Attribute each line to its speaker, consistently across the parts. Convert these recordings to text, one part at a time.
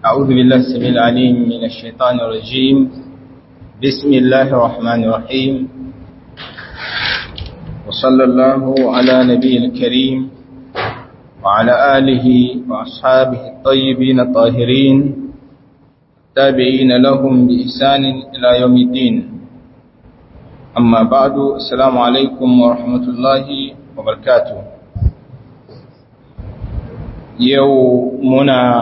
Speaker 1: أعوذ بالله السميع العليم من الشيطان الرجيم بسم الله الرحمن الرحيم وصلى الله على نبي الكريم وعلى آله وأصحابه الطيبين الطاهرين تابعين لهم بإحسان إلى يوم الدين أما بعد السلام عليكم ورحمة الله وبركاته يومنا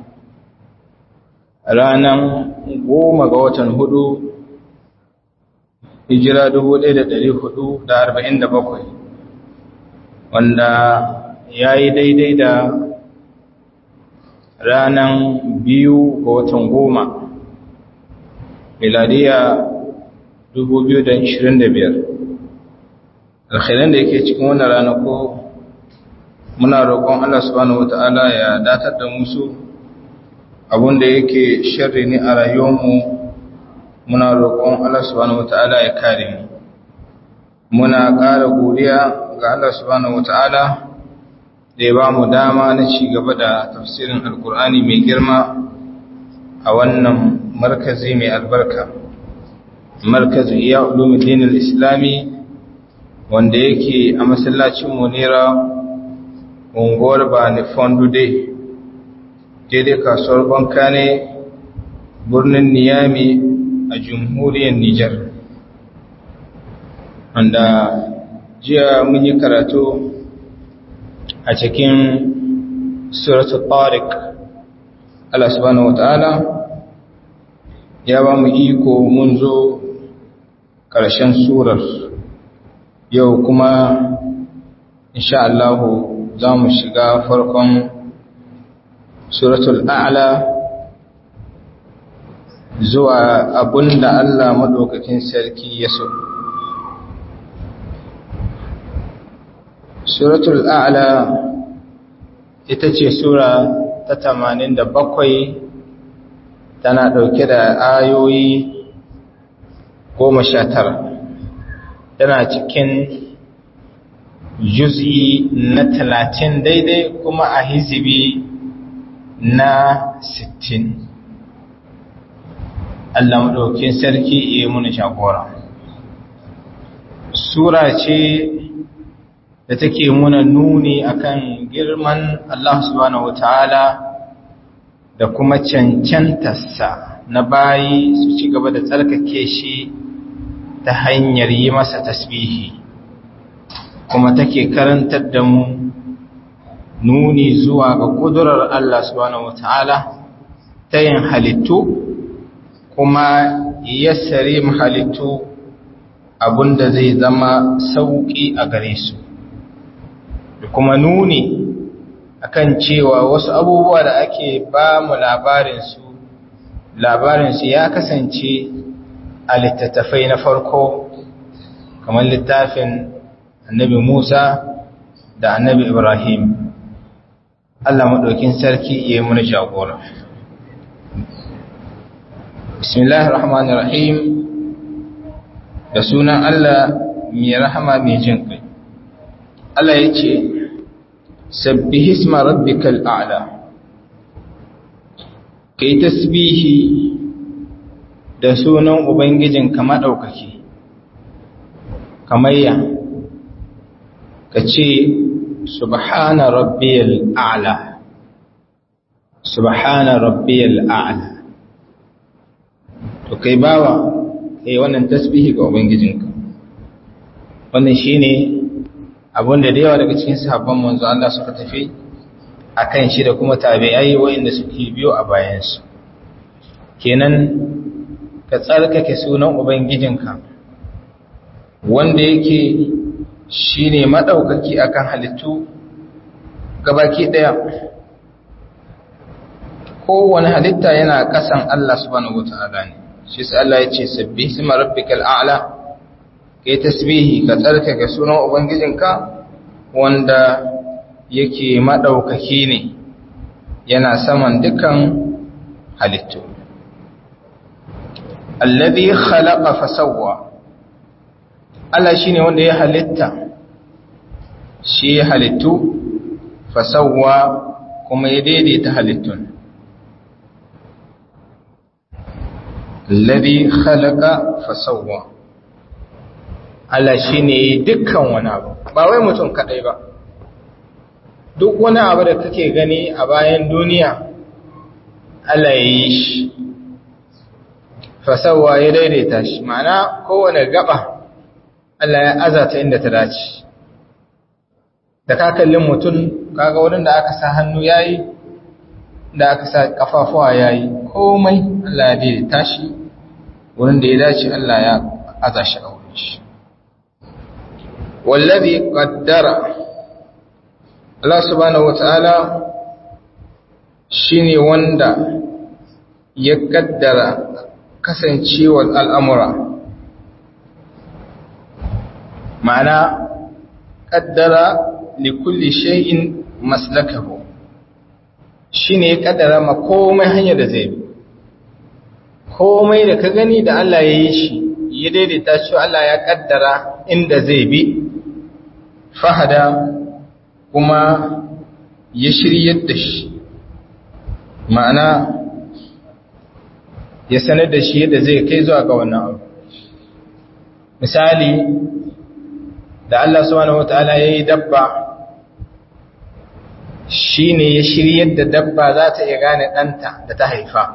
Speaker 1: ranar goma ga watan hudu hijira dubu ɗaya da ɗari hudu da arba'in da bakwai wanda ya yi daidai da ranar biyu ga watan goma miladiya dubu biyu da ishirin da biyar alkhairan da yake cikin wannan ranako muna roƙon Allah subhanahu wata'ala ya datar da musu da yake sharri ne a rayuwarmu muna roƙon Allah subhanahu wata'ala ya kare mu muna ƙara godiya ga Allah subhanahu wata'ala da ya ba mu dama na ci gaba da tafsirin alkur'ani mai girma a wannan markazi mai albarka markazi iya ulumuddin islami wanda yake a masallacin munira unguwar bani fondude daidai kasuwar banka ne birnin niyami a jamhuriyar nijar wanda jiya mun yi karatu a cikin suratul tariq Allah subhanahu wataala ya ba mu iko mun zo ƙarshen surar yau kuma insha Allah za mu shiga farkon suratul a'la zuwa abunda Allah madaukakin sarki ya so suratul a'la ita ce sura ta tamanin da bakwai tana ɗauke da ayoyi goma sha tara tana cikin juz'i na talatin daidai kuma a hizibi na sittin Allah maɗaukin sarki iya muna shagora sura ce da take muna nuni akan girman Allah subhanahu wataala da kuma cancantarsa na bayi su ci gaba da tsarkake shi ta hanyar yi masa tasbihi kuma take karantar da mu nuni zuwa ga kudurar Allah subhanahu wataala ta yin halittu kuma yassare halittu abinda zai zama sauƙi a gare su da kuma nuni akan cewa wasu abubuwa da ake ba mu labarinsu labarinsu ya kasance a littattafai na farko kamar littafin annabi Musa da annabi Ibrahim Allah maɗaukin sarki ya yi muni jagora bismillahir rahmanir rahim da sunan Allah mai rahama mai jin kai Allah ya ce sabbihi isma rabbikal a'la kai tasbihi da sunan ubangijinka madaukaki kamayya kace subhana rabbiyal a'la subhana rabbiyal a'la to kai bawa kai wannan tasbihi ga ubangijinka wannan shine abinda da yawa daga cikin sahabban manzo Allah suka tafi akan shi da kuma tabi'ai wayanda suke biyo a bayansu kenan ka tsarkake sunan ubangijinka wanda yake shine madaukaki akan halittu gabaki daya kowane halitta yana kasan Allah subhanahu wataala ne shi sai Allah ya ce sabbih isma rabbikal a'la kai tasbihi ka tsarkake sunan ubangijinka wanda yake madaukaki ne yana saman dukan halittu alladhi khalaqa fasawwa Allah shine wanda ya halitta shi ya halittu fasawwa kuma ya daidaita halittun alladhi khalaqa fasawwa Allah shine dukkan wani abu ba wai mutum kadai ba duk wani abu da kake gani a bayan duniya Allah ya yi shi fasawwa ya daidaita shi ma'ana kowane gaba Allah ya azata inda ta dace da ka kallin mutum kaga wurin da aka sa hannu yayi da aka sa kafafuwa yayi komai Allah ya daidaita shi wurin da ya dace Allah ya aza shi a wurin shi wallazi qaddara Allah subhanahu wataala shine wanda ya kaddara kasancewar al'amura ma'ana kaddara likulli shay'in maslakahu shine ya kaddara ma komai hanyar da zai bi komai da ka gani da Allah ya yi shi ya daidaita shi Allah ya kaddara inda zai bi fahada kuma ya shiryar da shi ma'ana ya sanar da shi yadda zai kai zuwa ga wannan abu misali da Allah subhanahu wataala yayi dabba shine ya shiryar da dabba za ta iya gane ɗanta da ta haifa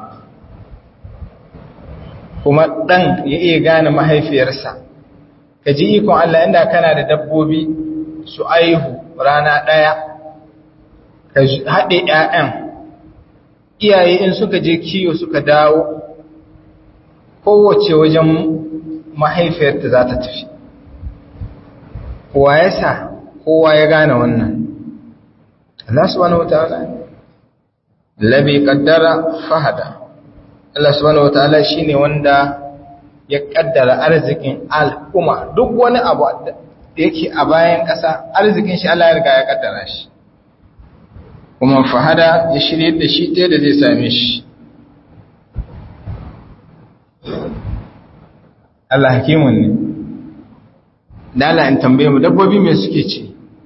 Speaker 1: kuma ɗan ya iya gane mahaifiyarsa ka ji ikon Allah inda kana da dabbobi su aihu rana ɗaya ka haɗe ‘ya'yan iyaye in suka je kiyo suka dawo kowace wajen mahaifiyarta za ta tafi wa ya sa kowa ya gane wannan Allah subhanahu wataala labi qaddara fahada Allah subhanahu wataala shine wanda ya kaddara arzikin al'umma duk wani abu da yake a bayan ƙasa arzikin shi Allah ya riga ya kaddara shi kuma fahada ya shirye da shi ta da zai same shi Allah hakimun ne da Allah in tambaye mu dabbobi me suke ci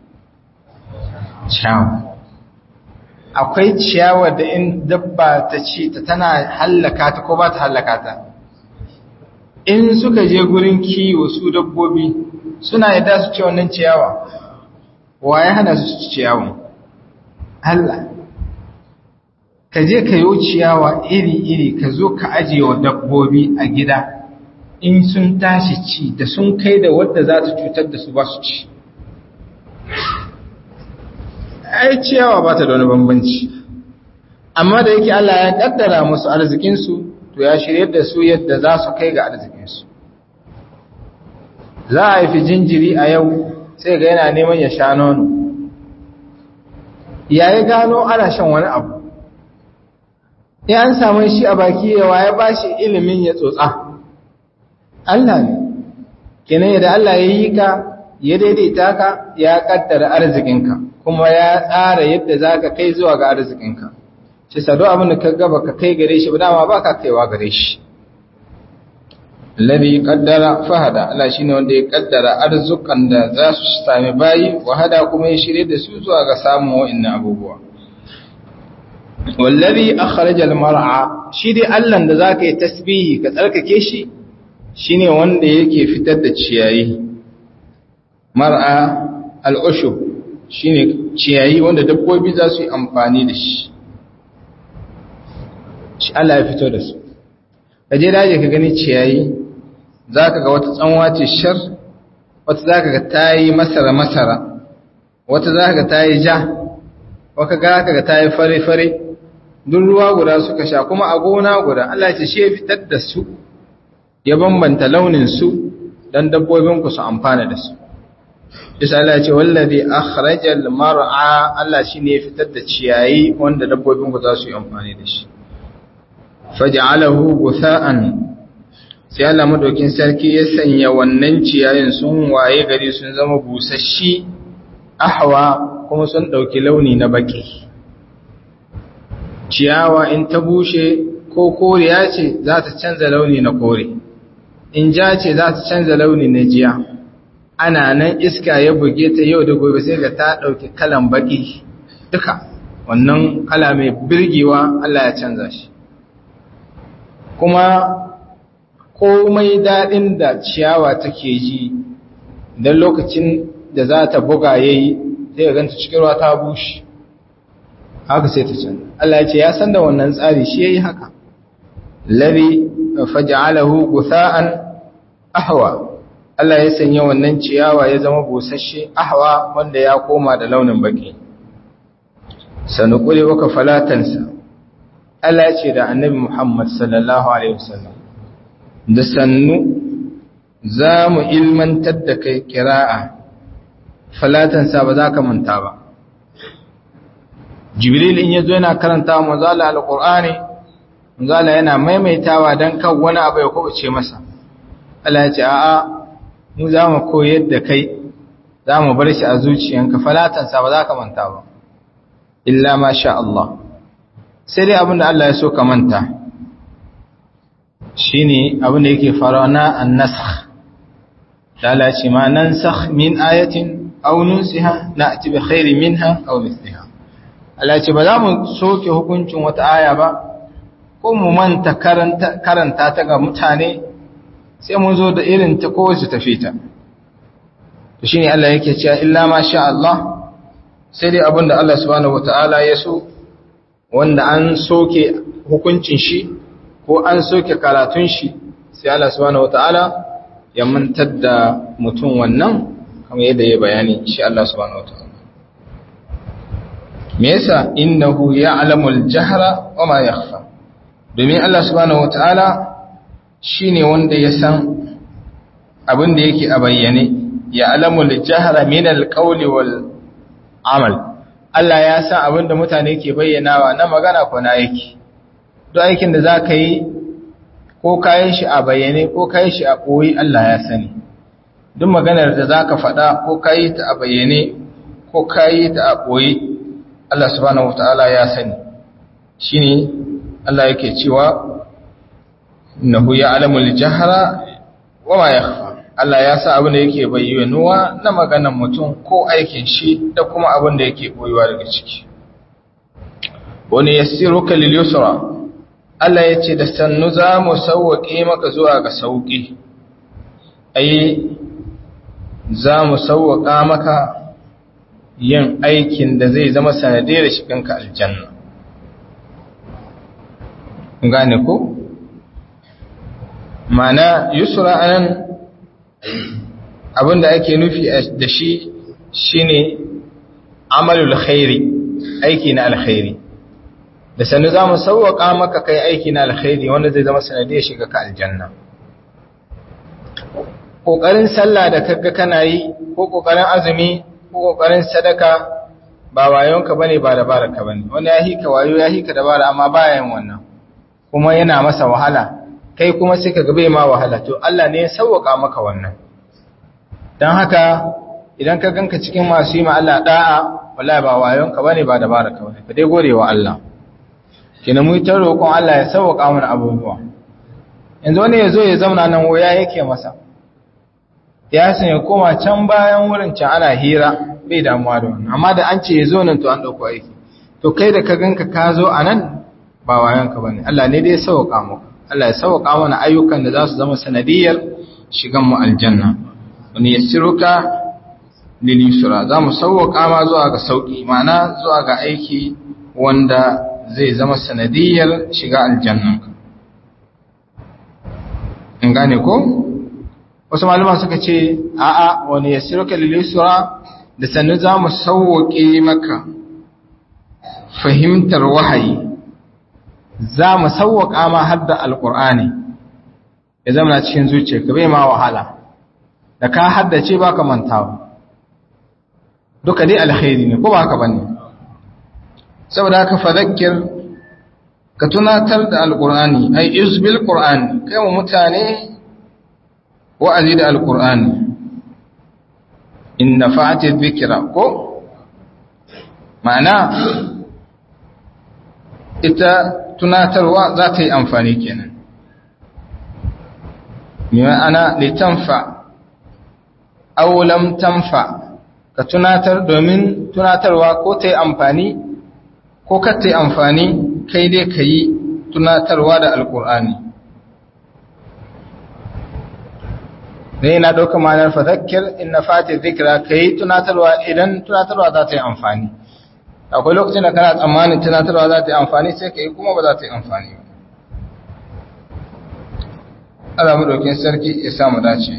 Speaker 1: ciyawa akwai ciyawa da in dabba ta ci ta tana hallaka ta ko ba ta hallaka ta in suka je gurin kiwo su dabbobi suna yadda su ci wannan ciyawa wa ya hana su ci ciyawan Allah ka je ka yi ciyawa iri-iri ka zo ka ajiye wa dabbobi a gida in sun tashi ci da sun kai da wadda za ta cutar da su ba su ci ai ciyawa ba ta da wani bambanci amma da yake Allah ya kaddara musu arzikinsu to ya shirye da su yadda za su kai ga arzikinsu za a haifi jinjiri a yau sai ga yana neman ya sha nono ya yi gano ana shan wani abu ya an samu shi a baki yawa ya ba shi ilimin ya tsotsa Allah ne kenan yadda Allah ya yi ka ya daidaita ka ya kaddara arzikinka kuma ya tsara yadda za ka kai zuwa ga arzikinka shi sado abin da ka gaba ka kai gare shi ba dama ba ka kaiwa gare shi Ladi kaddara fahada Allah shi ne wanda ya kaddara arzukan da za su sami bayi wahada kuma ya shirye da su zuwa ga samun wa'annan abubuwa wallazi akhrajal mar'a shi dai Allah da zaka yi tasbihi ka tsarkake shi shine wanda yake fitar da ciyayi mar'a al'ushub shine ciyayi wanda dabbobi za su yi amfani da shi shi Allah ya fito da su kaje daje ka gani ciyayi zaka ga wata tsanwa ce shar wata zaka ga tayi masara masara wata zaka ga tayi ja wata ga ga tayi fare fare duk ruwa guda suka sha kuma a gona guda Allah ya ce shi ya fitar da su ya bambanta launin su dan dabbobin ku su amfana da su Isa Allah ya ce wallazi akhrajal mar'a Allah shine ya fitar da ciyayi wanda dabbobin ku za su yi amfani da shi faj'alahu gutha'an sai Allah madaukin sarki ya sanya wannan ciyayin sun waye gari sun zama busashi ahwa kuma sun dauki launi na baki ciyawa in ta bushe ko koriya ce za ta canza launi na kore in ja ce za ta canza launi na jiya ana nan iska ya buge ta yau da gobe sai ga ta ɗauki kalan baki duka wannan kala mai birgewa Allah ya canza shi kuma komai daɗin da ciyawa take ji don lokacin da za ta buga ya yi zai ganta cikin ruwa ta bushe haka sai ta can Allah ya ce ya san da wannan tsari shi ya yi haka labi faja'alahu gutha'an ahwa Allah ya sanya wannan ciyawa ya zama busasshe ahwa wanda ya koma da launin baki sanukuri waka falatansa Allah ya ce da annabi Muhammad sallallahu alaihi wasallam da sannu za mu ilmantar da kai kira'a falatansa ba za ka manta ba jibril in yazo yana karanta manzala alqur'ani manzala yana maimaitawa dan kan wani abu ya kubuce masa Allah ya ce a'a mu za mu koyar da kai za mu bar shi a zuciyanka falatansa ba za ka manta ba illa ma sha Allah sai dai abinda Allah ya so ka manta shine abinda yake faruwa na an-nasakh lalace ma nansakh min ayatin aw nunsiha na'ti bi khairin minha aw mithliha Allah ce ba za mu soke hukuncin wata aya ba ko mu manta karanta karanta ta ga mutane sai mun zo da irin ta ko su tafi ta to shine Allah yake cewa illa ma sha Allah sai dai abinda Allah subhanahu wataala ya so wanda an soke hukuncin shi ko an soke karatun shi sai Allah subhanahu wataala ya mantar da mutum wannan kamar yadda ya bayani shi Allah subhanahu wataala me yasa innahu ya'lamu al-jahra wa ma yakhfa domin Allah subhanahu wataala shine wanda ya san abin da yake a bayyane ya'lamu al-jahra min al-qawli wal amal Allah ya san abin da mutane ke bayyanawa na magana ko na aiki duk aikin da za ka yi ko kayan shi a bayyane ko kayan shi a ɓoyi Allah ya sani duk maganar da za ka faɗa ko kayi ta a bayyane ko kayi ta a ɓoyi Allah subhanahu wata'ala ya sani shi ne Allah yake cewa nahu ya alamul jahara wa ma yakhfa Allah ya sa abin da yake bayyanuwa na maganar mutum ko aikin shi da kuma abin da yake boyuwa daga ciki wani yassiruka lil yusra Allah ya ce da sannu za mu sauwaƙe maka zuwa ga sauƙi ai za mu sauwaƙa maka yin aikin da zai zama sanadiyar shiganka aljanna gane ko mana yusra anan abinda ake nufi da shi shine amalul khairi aiki na alkhairi da sanu za mu sauwaƙa maka kai aiki na alkhairi wanda zai zama sanadiyar shiga ka aljanna ƙoƙarin sallah da kaga kana yi ko ƙoƙarin azumi ko ƙoƙarin sadaka ba wayonka bane ba dabararka bane wani ya hika wayo ya hika dabara amma baya yin wannan kuma yana masa wahala kai kuma sai ka ga bai ma wahala to Allah ne ya sauwaƙa maka wannan dan haka idan ka ganka cikin masu yi ma Allah da'a wallahi ba wayonka bane ba dabararka bane ka dai gode wa Allah kina mu ta roƙon Allah ya sauƙa mana abubuwa yanzu wani ya zo ya zauna nan waya yake masa ya san ya koma can bayan wurin can ana hira bai damuwa da wannan amma da an ce ya zo nan to an ɗauko aiki to kai da ka ganka ka zo a nan ba wayanka ba ne Allah ne dai sauƙa muku Allah ya sauƙa mana ayyukan da za su zama sanadiyar shigan mu aljanna wani yassiruka lil yusra za mu sauƙa ma zuwa ga sauƙi ma'ana zuwa ga aiki wanda zai zama sanadiyar shiga aljannanka in gane ko wasu malaman suka ce a'a wani ya siruka lilisura da sannu za mu sauwaƙe maka fahimtar wahayi za mu sauwaƙa ma har da alƙur'ani ya zama cikin zuciya ka bai ma wahala da ka haddace ba ka mantawa duka dai alkhairi ne ko ba haka bane saboda haka fadakir ka tunatar da alkur'ani ai izbil qur'ani kai wa mutane wa'azi da alkur'ani in nafa'ati dhikra ko ma'ana ita tunatarwa za ta yi amfani kenan ma'ana litanfa aw lam tanfa ka tunatar domin tunatarwa ko ta yi amfani ko ka ta yi amfani kai dai ka yi tunatarwa da alkur'ani ne na ɗauka ma'anar fadakir in na fati zikira ka yi tunatarwa idan tunatarwa za ta yi amfani akwai lokacin da kana tsammanin tunatarwa za ta yi amfani sai ka yi kuma ba za ta yi amfani ba Allah maɗaukin sarki ya samu dace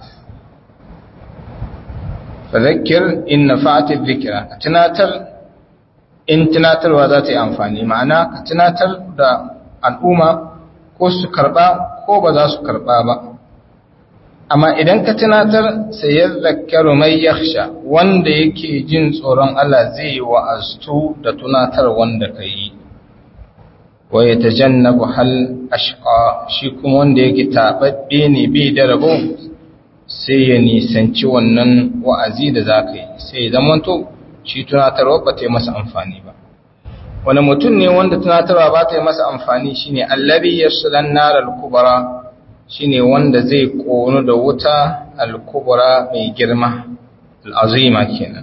Speaker 1: fadakir in na fati zikira ka tunatar in tunatarwa za ta yi amfani ma'ana ka tunatar da al'umma ko su karɓa ko ba za su karɓa ba amma idan ka tunatar sai ya zakaru mai yaksha wanda yake jin tsoron Allah zai yi wa'aztu da tunatar wanda ka yi wa ya ta jannabu hal ashqa shi kuma wanda yake taɓaɓɓe ne bai da rabo sai ya nisanci wannan wa'azi da za ka yi sai ya zamanto shi tunatarwa ba ta yi masa amfani ba wani mutum ne wanda tunatarwa ba ta yi masa amfani shine allabi yasulan naral kubara shine wanda zai ƙonu da wuta al-kubra mai girma al-azima kenan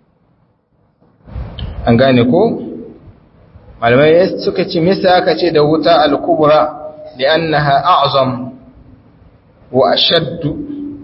Speaker 1: an gane ko malamai suka ce misa aka ce da wuta al-kubra li'annaha a'zam wa ashaddu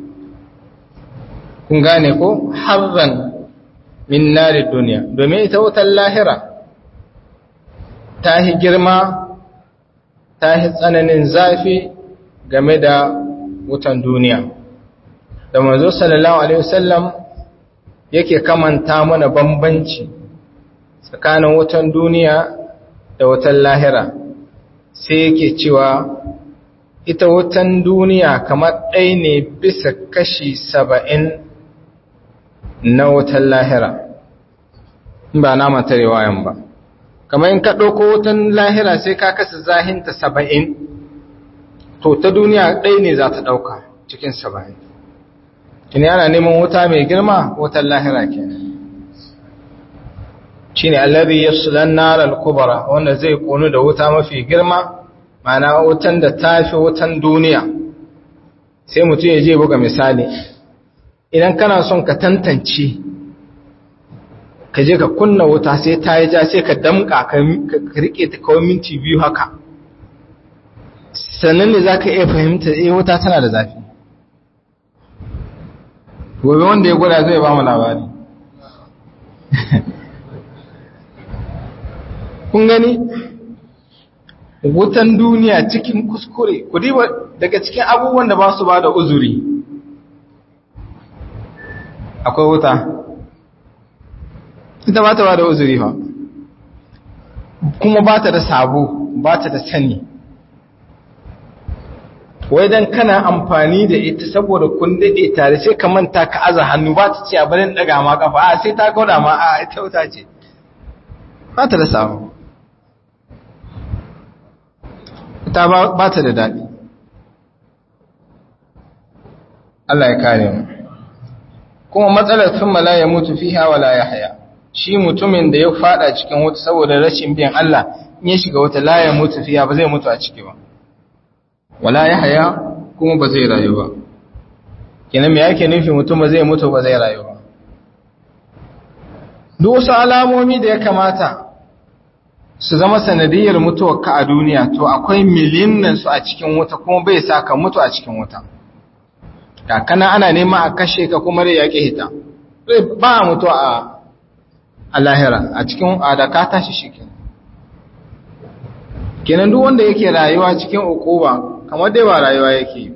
Speaker 1: kun gane ko harran min nari duniya domin ita wutar lahira ta hi girma ta hi tsananin zafi game da wutan duniya da manzo sallallahu alaihi wasallam yake kamanta mana bambanci tsakanin wutan duniya da wutan lahira sai yake cewa ita wutan duniya kamar ɗaya ne bisa kashi saba'in na wutan lahira ba na mata riwayan ba kamar in ka ɗauko wutan lahira sai ka kasa zahinta saba'in to ta duniya ɗaya ne za ta ɗauka cikin saba'in kini ana neman wuta mai girma wutan lahira ke shi ne allabi ya sulan narar kubara wanda zai ƙonu da wuta mafi girma mana wutan da ta fi wutan duniya sai mutum ya je buga misali idan kana son ka tantance ka je ka kunna wuta sai ta yi ja sai ka damka ka rike ta kawai minti biyu haka sannan ne za ka iya fahimta eh wuta tana da zafi gobe wanda ya gwada zai ba mu labari kun gani wutan duniya cikin kuskure ku diba daga cikin abubuwan da ba su ba da uzuri akwai wuta ita ba ta ba da uzuri ba kuma ba ta da sabo ba ta da sani wai dan kana amfani da ita saboda kun daɗe tare sai ka manta ka aza hannu ba ta ce a barin ɗaga ma kafa a sai ta gwada ma a ita wuta ce ba ta da sabo ita ba ta da daɗi Allah ya kare mu kuma matsalar sun mala ya mutu fiha wala ya haya shi mutumin da ya fada cikin wuta saboda rashin biyan Allah in ya shiga wata la ya mutu fiha ba zai mutu a ciki ba wala ya haya kuma ba zai rayu ba kenan me yake nufi mutum ba zai mutu ba zai rayu ba duk wasu alamomi da ya kamata su zama sanadiyar mutuwar ka a duniya to akwai miliyan su a cikin wuta kuma bai sa ka mutu a cikin wuta kakana ana nema a kashe ka kuma rai yaƙi hita ba mutu a a lahira a cikin adaka tashi shi kenan duk wanda yake rayuwa cikin ukuba kamar dai ba rayuwa yake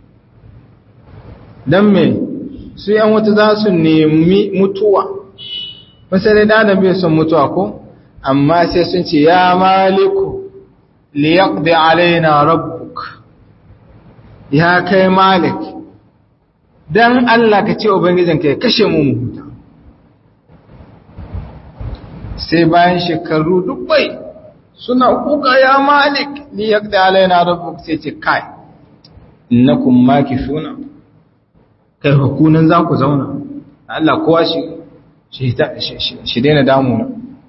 Speaker 1: don me su yan wata za su nemi mutuwa wasu dai da bai son mutuwa ko amma sai sun ce ya maliku liyaqdi alaina rabbuk ya kai malik dan Allah ka ce ubangijinka ya kashe mu mu huta sai bayan shekaru dubbai suna kuka ya malik ni yaqda alaina rabbuk sai ce kai innakum makithuna kai hukunan za ku zauna Allah kowa shi shi daina damuna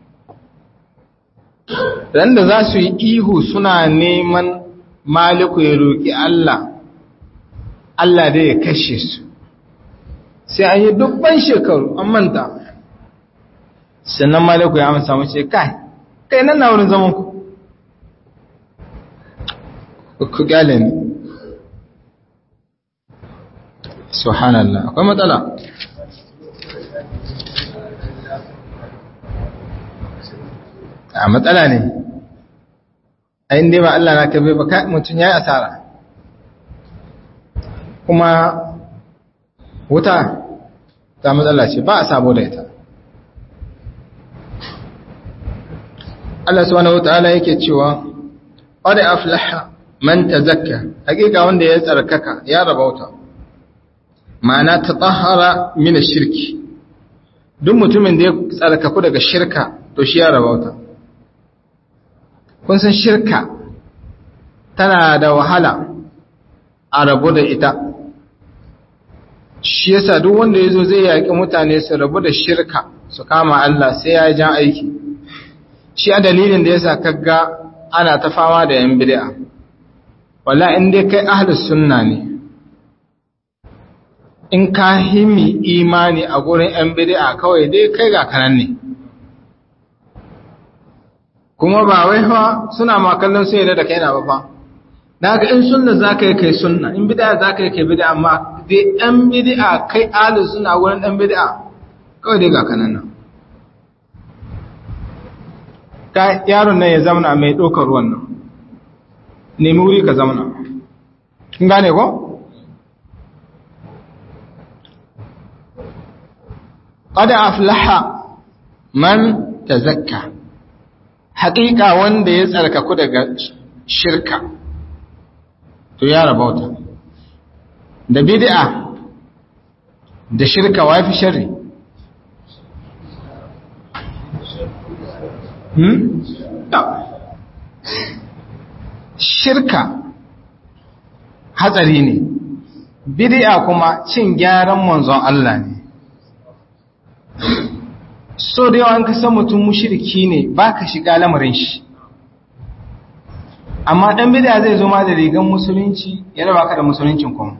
Speaker 1: ran da za su yi ihu suna neman maliku ya roƙi Allah Allah dai ya kashe su sai an yi dubban shekaru an manta sannan maliku ya amsa mace kai kai nan na wurin zaman ku ku gale ne subhanallah akwai matsala a matsala ne a inda ba Allah na kabe ba mutum ya yi asara kuma wuta ta matsala ce ba a sabo da ita Allah subhanahu wataala yake cewa qad aflaha man tazakka hakika wanda ya tsarkaka ya rabauta ma'ana tatahhara min ash-shirki duk mutumin da ya tsarkaku daga shirka to shi ya rabauta kun san shirka tana da wahala a rabu da ita shi yasa duk wanda yazo zai yaki mutane su rabu da shirka su kama Allah sai ya jan aiki shi a dalilin da yasa kaga ana ta fama da yan bid'a walla in dai kai ahlus sunna ne in ka himi imani a gurin yan bid'a kawai dai kai ga kanan ne kuma ba wai fa suna ma kallon sun yarda da kai na ba fa daga in sunna zaka yi kai sunna in bid'a zaka yi kai bid'a amma dai yan bid'a kai ahlus sunna gurin dan bid'a kawai dai ga kanan nan ka yaron nan ya zamana mai ɗaukar ruwan nan nemi wuri ka zamana kin gane ko qad aflaha man tazakka haƙiƙa wanda ya tsarkaku daga shirka to ya rabauta da bid'a da shirka wafi sharri Hmm? Shirka hatsari ne, bid'a kuma cin gyaran manzon Allah ne. So da yawan kasan mutum mushiriki ne ba ka shiga lamarin shi. Amma ɗan bid'a zai zo ma da rigan musulunci ya raba ka da musuluncin kuma.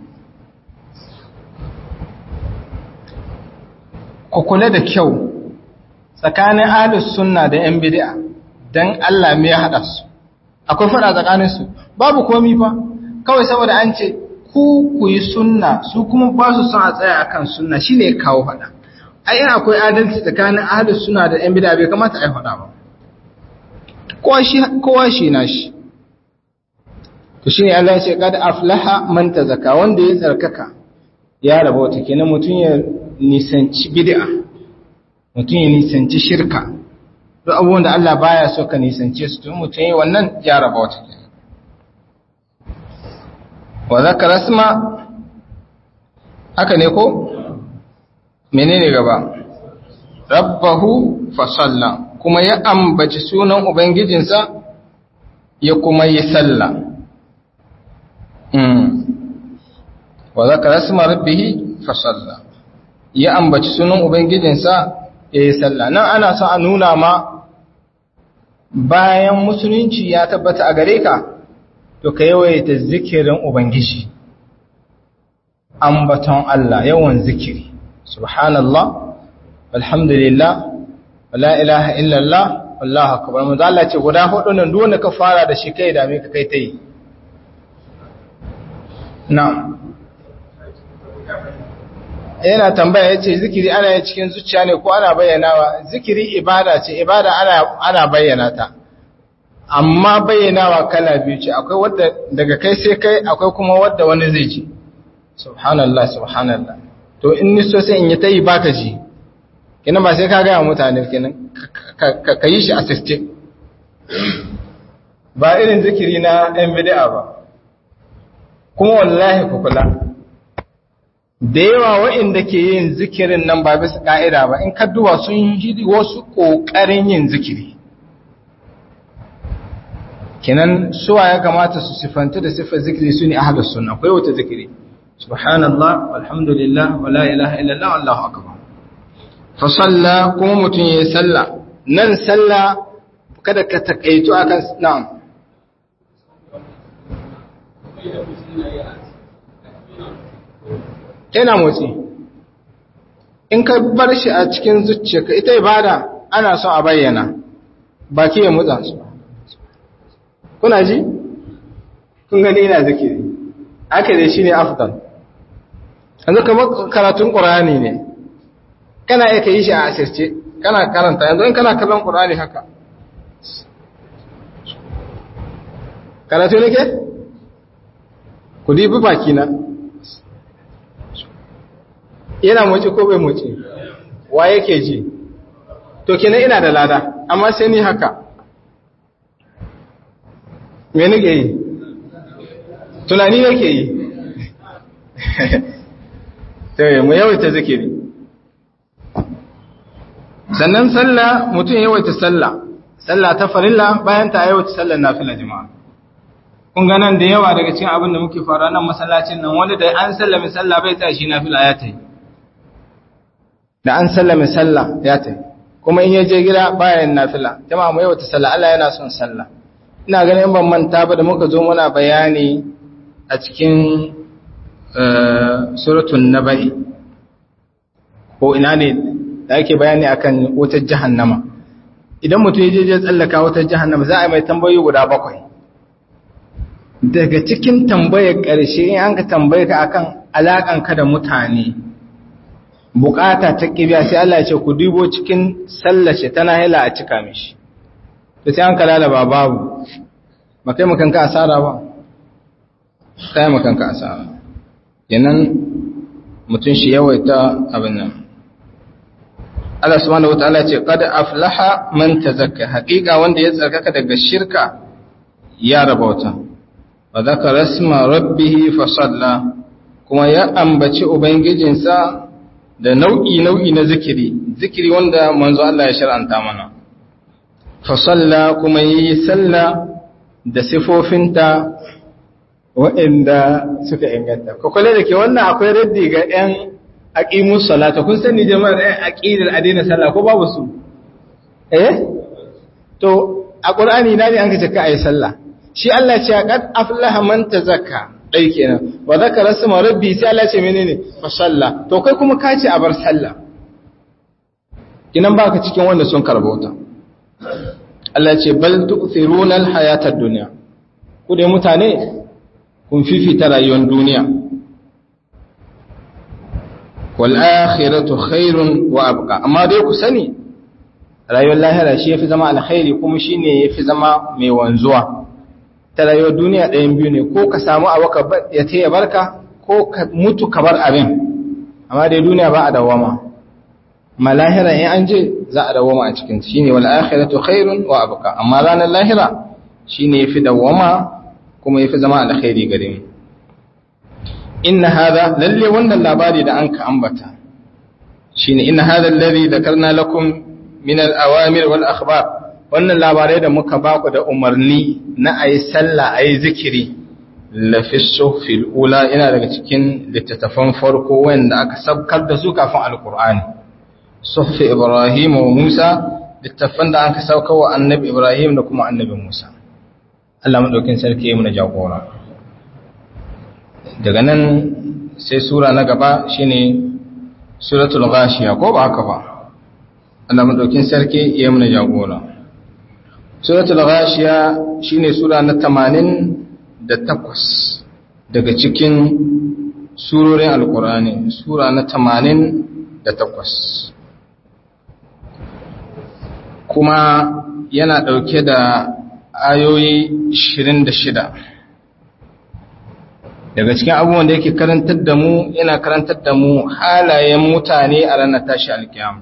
Speaker 1: Ku kula da kyau tsakanin ahlus sunna da yan bid'a dan Allah me ya hada su akwai fada tsakanin su babu komi fa kawai saboda an ce ku ku yi sunna su kuma ba su son a tsaya akan sunna shine kawo fada ai in akwai adalci tsakanin ahlus sunna da yan bid'a bai kamata ai fada ba kowa shi kowa shi na shi to shine Allah ya ce kad aflaha man tazaka wanda ya tsarkaka ya rabauta kenan mutun ya nisanci bid'a mutum ya nisanci shirka duk abubuwan da Allah baya so ka nisance su tun mutum yi wannan ya raba wata ke wa zaka rasma haka ne ko menene gaba rabbahu fasalla kuma ya ambaci sunan ubangijinsa ya kuma yi sallah wa zaka rasma rabbihi fasalla ya ambaci sunan ubangijinsa ya yi sallah nan ana son a nuna ma bayan musulunci ya tabbata a gare ka to ka yawaita zikirin ubangiji ambaton Allah yawan zikiri subhanallah alhamdulillah wala ilaha illallah wallahu akbar manzo Allah ce guda hudu nan duk wanda ka fara da shi kai da me ka kai tai na'am yana tambaya ya ce zikiri ana yi cikin zuciya ne ko ana bayyanawa zikiri ibada ce ibada ana, ana bayyana ta amma bayyanawa kala biyu ce akwai wadda daga kai sai kai akwai kuma wadda wani zai ji subhanallah subhanallah to in ni so sai in yi ta yi baka ji kina ba sai ka gaya mutane kenan ka yi shi assisted ba irin zikiri na ɗan bid'a ba kuma wallahi ku kula da yawa waɗanda ke yin zikirin nan ba bisa ƙa'ida ba in kadduwa sun yi wasu ƙoƙarin yin zikiri kenan suwa ya kamata su siffanta da siffar zikiri su ne ahalar suna akwai wata zikiri subhanallah alhamdulillah wa la ilaha illallah wallahu akbar fa salla kuma mutum yayi salla nan salla kada ka takaitu akan na'am yana motsi in ka bar shi a cikin zuciyarka ita ibada ana son a bayyana baki ya motsa su kuna ji kun gani ina zikiri aka dai shine afdal yanzu kamar karatun ƙur'ani ne kana iya ka yi shi a asirce kana karanta yanzu in kana kallon ƙur'ani haka karatu nake ku dibi baki na yana moci ko bai moci wa yake ji to kenan ina da lada amma sai ni haka me nake yi tunani nake yi sai mu yawaita zikiri sannan sallah mutum yawaita sallah sallah ta farilla bayan ta yawaita sallar nafila jama'a kun ga nan da yawa daga cikin abin da muke fara nan masallacin nan wanda da an sallame sallah bai tsaya shi nafila ya tayi da an sallame sallah ya tayi kuma in ya je gida bayan nafila jama'a mu yawaita sallah Allah yana son sallah ina ganin ban manta ba da muka zo muna bayani a cikin suratul naba'i ko ina ne da ake bayani akan wutar jahannama idan mutum ya je je tsallaka wutar jahannama za a yi mai tambayoyi guda bakwai daga cikin tambayar ƙarshe in an ka tambaye ka akan alaƙanka da mutane bukata ta kibiya sai Allah ya ce ku dubo cikin sallace tana hila a cika mishi to sai an kalala ba babu ba kai makanka asara ba kai makanka asara yanan mutum shi yawaita abin nan Allah subhanahu wataala ce qad aflaha man tazakka haqiqa wanda ya tsarkaka daga shirka ya rabauta wa zakara isma rabbih fa salla kuma ya ambaci ubangijinsa da nau'i nau'i na zikiri zikiri wanda manzo Allah ya shar'anta mana fa salla kuma yi salla da sifofinta waɗanda suka inganta ko kula da ke wannan akwai raddi ga 'yan aqimus salata kun sani jama'ar ɗan aqidar adina sallah ko babu su eh to a qur'ani na ne an kace ka ayi sallah shi Allah ce qad aflaha man tazakka dai kenan wa zakara isma rabbi sai Allah ce menene fa salla to kai kuma ka ce a bar sallah kinan baka cikin wanda sun karbauta Allah ce bal tu'thiruna al-hayata ad-dunya ku dai mutane kun fifita rayuwar duniya wal'akhiratu khairun wa abqa amma dai ku sani rayuwar lahira shi yafi zama alkhairi kuma shine yafi zama mai wanzuwa ta rayuwar duniya ɗayan biyu ne ko ka samu abu ka ya taya barka ko ka mutu ka bar abin amma dai duniya ba a dawama ma lahira in an je za a dawama a cikin shine wal akhiratu khairun wa abqa amma ranar lahira shine yafi dawama kuma yafi zama alkhairi gare mu inna hadha lalle wannan labari da anka ambata shine inna hadha alladhi dhakarna lakum min al-awamir wal akhbar wannan labarai da muka baku da umarni na ayi sallah ayi zikiri la fi suhfil ula ina daga cikin littattafan farko wanda aka sabkar da su kafin alqur'ani suhfi ibrahim wa musa littattafan da aka sauka wa annabi ibrahim da kuma annabi musa Allah madaukin sarki ya mu jagora daga nan sai sura na gaba shine suratul ghashiya ko ba haka ba Allah madaukin sarki ya muna jagora suratul ghashiya shine sura na 88 daga cikin surorin alkurani sura na 88 kuma yana dauke da ayoyi 26 daga cikin abubuwan da yake karantar da mu yana karantar da mu halayen mutane a ranar tashi alkiyama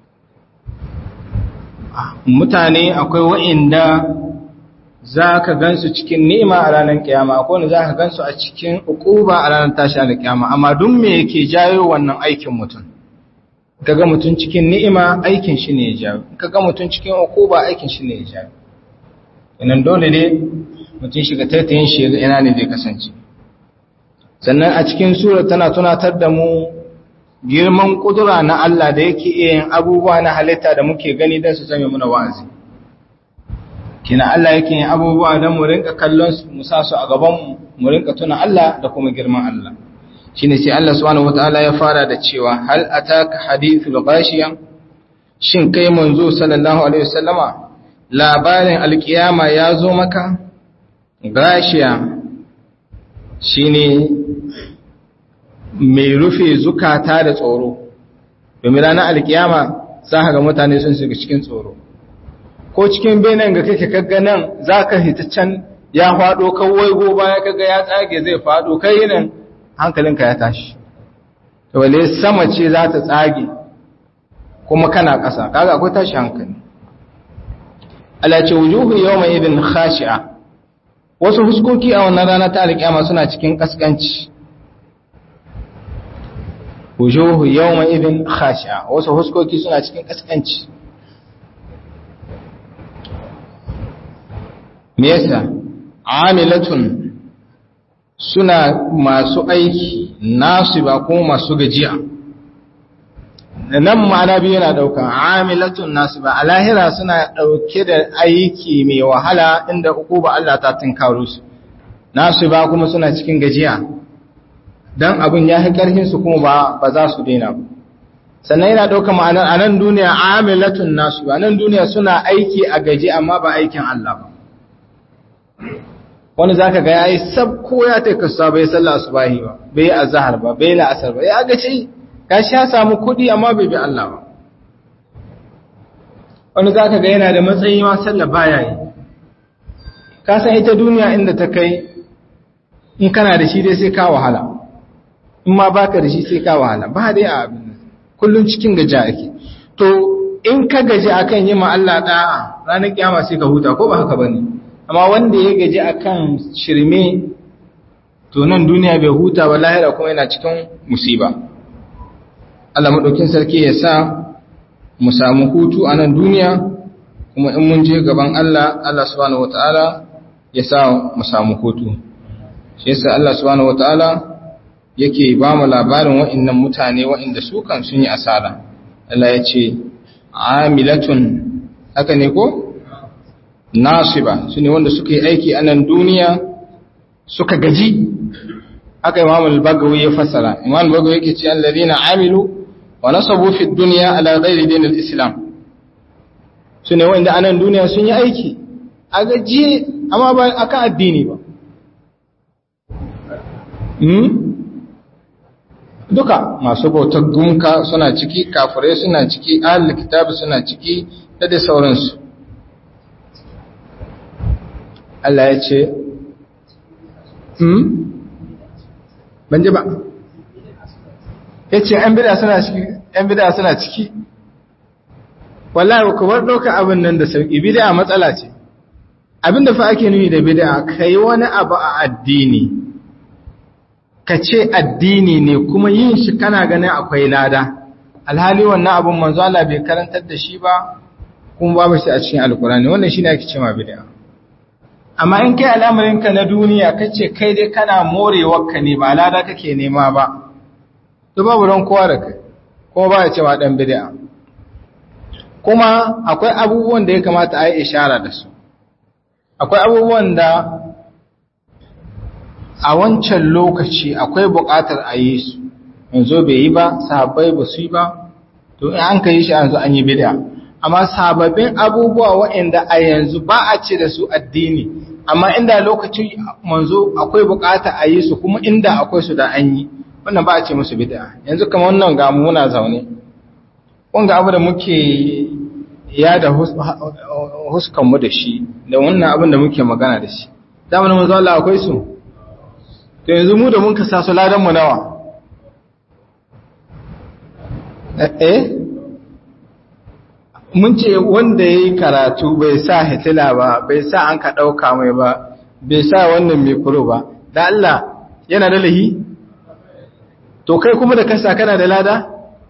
Speaker 1: mutane akwai wa'inda za ka gansu cikin ni'ima a ranar kiyama akwai wanda za ka gansu a cikin ukuba a ranar tashi alkiyama amma duk me yake jayo wannan aikin mutum kaga mutum cikin ni'ima aikin shi ne ya jayo kaga mutum cikin ukuba aikin shi ne ya jayo inan dole ne mutum shiga taitayin shi ina ne zai kasance sannan a cikin sura tana tunatar da mu girman kudura na Allah da yake iya yin abubuwa na halitta da muke gani don su zame muna wa'azi kina Allah yake yin abubuwa don mu rinka kallon su mu sa su a gaban mu rinka tuna Allah da kuma girman Allah shine sai Allah subhanahu wataala ya fara da cewa hal ataka hadithul ghashiya shin kai manzo sallallahu alaihi wasallama labarin alkiyama ya zo maka gashiya shine mai rufe zukata da tsoro domin ranar alkiyama za ka ga mutane sun shiga cikin tsoro ko cikin benin ga kake kaga nan za ka hita can ya faɗo kawai go baya kaga ya tsage zai faɗo kai yinin hankalinka ya tashi wale sama ce za ta tsage kuma kana ƙasa kaga akwai tashi hankali Allah ce wujuhu yawma idin khashi'a wasu huskoki a wannan rana ta alƙiyama suna cikin kaskanci wujuhu yawma idin khashi'a wasu huskoki suna cikin kaskanci me yasa amilatun suna masu aiki nasu ba kuma masu gajiya nan ma'ana biyu yana ɗauka amilatun nasu ba a lahira suna ɗauke da aiki mai wahala inda uku ba Allah ta tunkaro su nasu ba kuma suna cikin gajiya don abin ya fi ƙarfinsu kuma ba za su daina ba sannan yana ɗauka ma'anar a nan duniya amilatun nasu ba nan duniya suna aiki a gaji amma ba aikin Allah ba wani zaka ga yayi sab ko ya ta kasuwa bai sallah subahi ba bai azhar ba bai la'asar ba ya ga ce gashi ya samu kudi amma bai bi Allah ba wani zaka ga yana da matsayi ma sallah baya yi ka san ita duniya inda ta kai in kana da shi dai sai ka wahala in ma baka da shi sai ka wahala ba dai a abin kullun cikin gaja ake to in ka gaji akan yi ma Allah da'a ranar kiyama sai ka huta ko ba haka bane amma wanda ya gaji akan shirme to nan duniya bai huta ba lahira kuma yana cikin musiba Allah madaukin sarki ya sa mu samu hutu a nan duniya kuma in mun je gaban Allah Allah subhanahu wataala ya sa mu samu hutu shi yasa Allah subhanahu wataala yake ba mu labarin wa'annan mutane wa'anda su kan sun yi asara Allah ya ce amilatun haka ne ko nasiba su ne wanda suka yi aiki a nan duniya suka gaji aka imam al-bagawi ya fasara imam al-bagawi yake ce alladhina amilu wa nasabu fi dunya ala ghairi din al-islam su ne wanda a nan duniya sun yi aiki a gaji amma ba akan addini ba hmm? duka masu bautar gunka suna ciki kafirai suna ciki ahlul kitab suna ciki da da sauransu Allah ya ce, "Hmm? Ban ji ba?" Ya ce, "‘yan bida suna ciki, ‘yan bida suna ciki." Wallahi, kubar ɗauka abin nan da sauƙi, bida matsala ce. Abin da fa ake nuni da bida, ka yi wani abu a addini, ka ce addini ne kuma yin shi kana ganin akwai lada. Alhali wannan abin manzo Allah bai karantar da shi ba, kuma babu shi a cikin alkurani, wannan shi ne ake ce ma bida. amma in kai al'amarinka na duniya kace kai dai kana morewarka ne ba lada kake nema ba to babu ran kowa da kai kuma ba ya cewa dan bid'a kuma akwai abubuwan da ya kamata a yi ishara da su akwai abubuwan da a wancan lokaci akwai buƙatar a yi su yanzu bai yi ba sahabbai ba su yi ba to in an ka yi shi yanzu an yi bid'a amma sababbin abubuwa waɗanda a yanzu ba a ce da su addini amma inda lokacin manzo akwai bukata a yi su kuma inda akwai su da an yi wannan ba a ce musu bid'a yanzu kamar wannan ga muna zaune wanga abu da muke ya da huskan mu da shi da wannan abin da muke magana da shi zamanin manzo Allah akwai su to yanzu mu da mun kasa su ladan mu nawa eh mun ce wanda ya yi karatu bai sa hitila ba bai sa an ka ɗauka mai ba bai sa wannan mikro ba da Allah yana da lahi to kai kuma da kasa kana da lada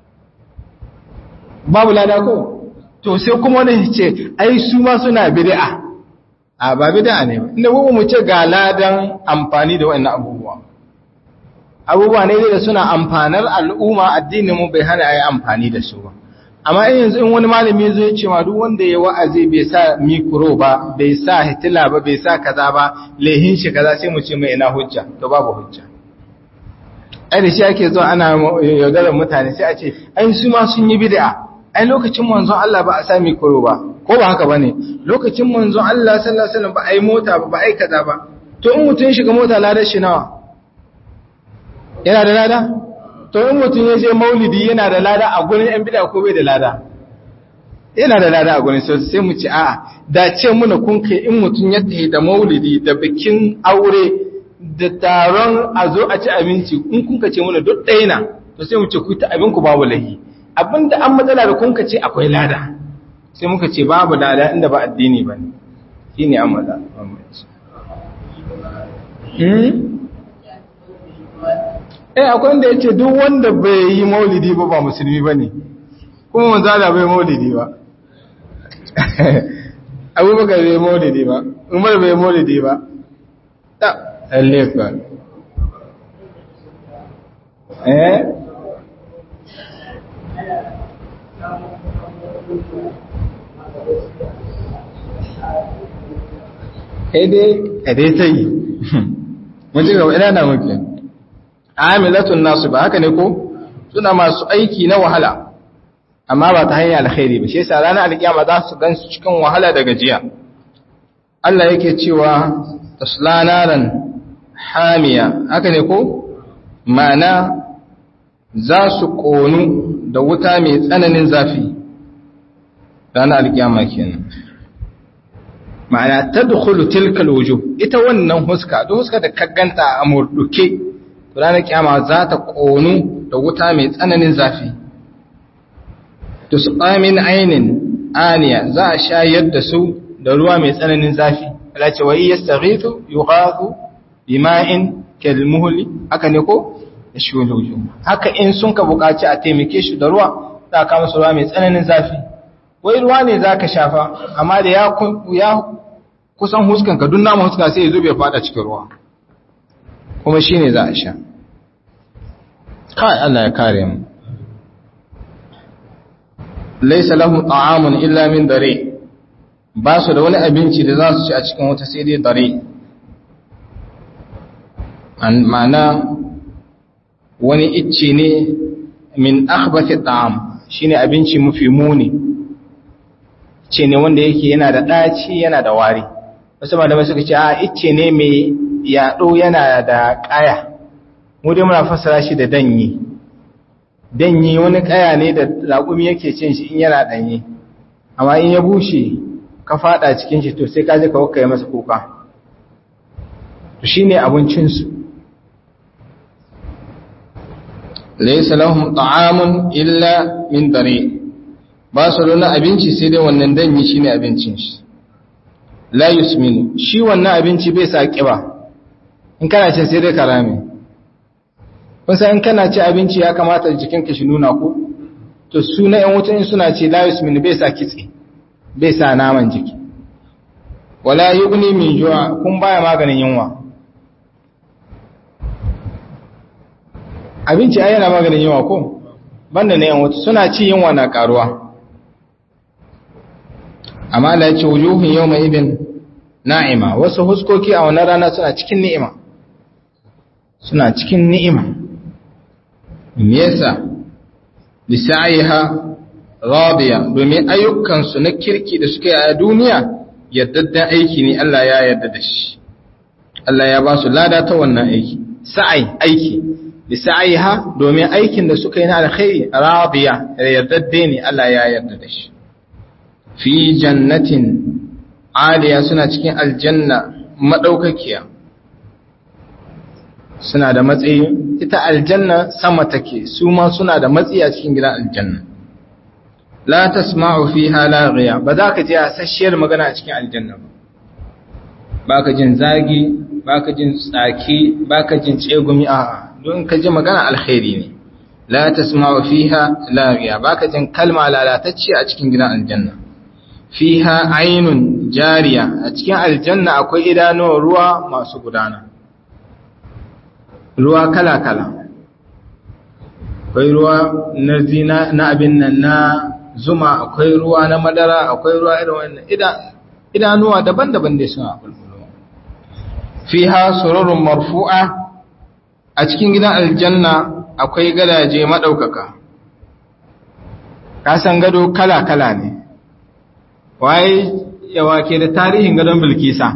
Speaker 1: babu lada ko to sai kuma wani ce ai su ma suna bid'a a ba bid'a ne ba inda mu ce ga ladan amfani da wannan abubuwa abubuwa ne da suna amfanar al'umma addinin mu bai hana ayi amfani da su ba amma in yanzu in wani malami zai ce ma duk wanda ya wa'azi bai sa mikro ba bai sa hitila ba bai sa kaza ba lehin shi kaza sai mu ce mai ina hujja to babu hujja ai da shi ake zuwa ana yaudarar mutane sai a ce ai su ma sun yi bid'a ai lokacin manzon Allah ba a sa mikro ba ko ba haka bane lokacin manzon Allah sallallahu alaihi wasallam ba ai mota ba ba ai kaza ba to in mutun shiga mota ladar shi nawa yana da lada to in mutum ya je maulidi yana da lada a gurin yan bid'a ko bai da lada yana da lada a gurin sai mu ci a'a da ce muna kun kai in mutum ya tafi da maulidi da bikin aure da taron a zo a ci abinci in kun ka ce muna duk ɗaya na to sai mu ce ku ta abin ku babu lahi abinda an matsala da kun ka ce akwai lada sai muka ce babu lada inda ba addini ba ne shine an matsala eh akwai wanda ya ce duk wanda bai yi maulidi ba ba musulmi ba ne kuma manzala bai maulidi ba abubakar bai maulidi ba umar bai maulidi ba ta allefa eh dai ta yi mun ji gaba ina na muke amilatun nasu ba haka ne ko suna masu aiki na wahala amma ba ta hanyar alkhairi ba shi yasa ranar alkiyama za su gansu cikin wahala da gajiya Allah yake cewa tasla naran hamiya haka ne ko ma'ana za su konu da wuta mai tsananin zafi ranar alkiyama kenan ma'ana tadkhulu tilka alwujuh ita wannan huska duk huska da ka ganta a murduke ranar kiyama za ta konu da wuta mai tsananin zafi tusqa min ainin aniya za a shayar da su da ruwa mai tsananin zafi Allah ce wa yastaghithu yughathu bima'in kalmuhli haka ne ko yashuluju haka in sun ka buƙaci a taimake shi da ruwa za ka musu ruwa mai tsananin zafi wai ruwa ne zaka shafa amma da ya ya kusan huskan ka duk namu huska sai ya zo bai fada cikin ruwa kuma shine za a sha kai Allah ya kare mu laysa lahum ta'amun illa min dare ba su da wani abinci da za su ci a cikin wata sai dai dare an ma'ana wani icce ne min akhbathi ta'am shine abinci mafi muni ce ne wanda yake yana da ɗaci yana da wari wasu malamai suka ce a icce ne mai yaɗo yana da ƙaya mu dai muna fassara shi da danyi danyi wani ƙaya ne da raƙumi yake cin shi in yana ɗanye amma in ya bushe ka faɗa cikin shi to sai ka je ka wakka masa kuka to shine abincinsu laysa lahum ta'amun illa min dari ba su da abinci sai dai wannan danyi shine abincin shi la yusminu shi wannan abinci bai sa kiba in kana ce sai dai karame kun san in kana ci abinci ya kamata jikinka shi nuna ko to su na yan wutan suna ce la yusminu bai sa kitse bai sa naman jiki wala yughni min ju'a kun baya maganin yunwa abinci ai yana maganin yunwa ko banda na yan wuta suna ci yunwa na karuwa amma da ya ce wujuhun yau mai ibin na'ima wasu huskoki a wannan rana suna cikin ni'ima suna cikin ni'ima me yasa lisaiha radiya domin ayyukansu na kirki da suka yi a duniya yaddaddan aiki ne Allah ya yarda da shi Allah ya ba su lada ta wannan aiki sa'ai aiki lisaiha domin aikin da suka yi na alkhairi radiya yaddadde ne Allah ya yarda da shi fi jannatin aliya suna cikin aljanna madaukakiya suna da matsayi ita aljanna sama take su ma suna da matsayi a cikin gidan aljanna la tasma'u fiha laghiya ba za ka ji asasshiyar magana a cikin aljanna ba baka jin zagi baka jin tsaki baka jin tsegumi a don ka ji magana alkhairi ne la tasma'u fiha laghiya baka jin kalma lalatacce a cikin gidan aljanna fiha ainun jariya a cikin aljanna akwai idanuwar ruwa masu gudana ruwa kala-kala akwai ruwa na zina na abin nan na zuma akwai ruwa na madara akwai ruwa irin wannan idanuwa daban-daban da suna bulbulo fiha sururun marfu'a a cikin gidan aljanna akwai gadaje madaukaka kasan gado kala-kala ne waye yawa ke da tarihin gadon bilkisa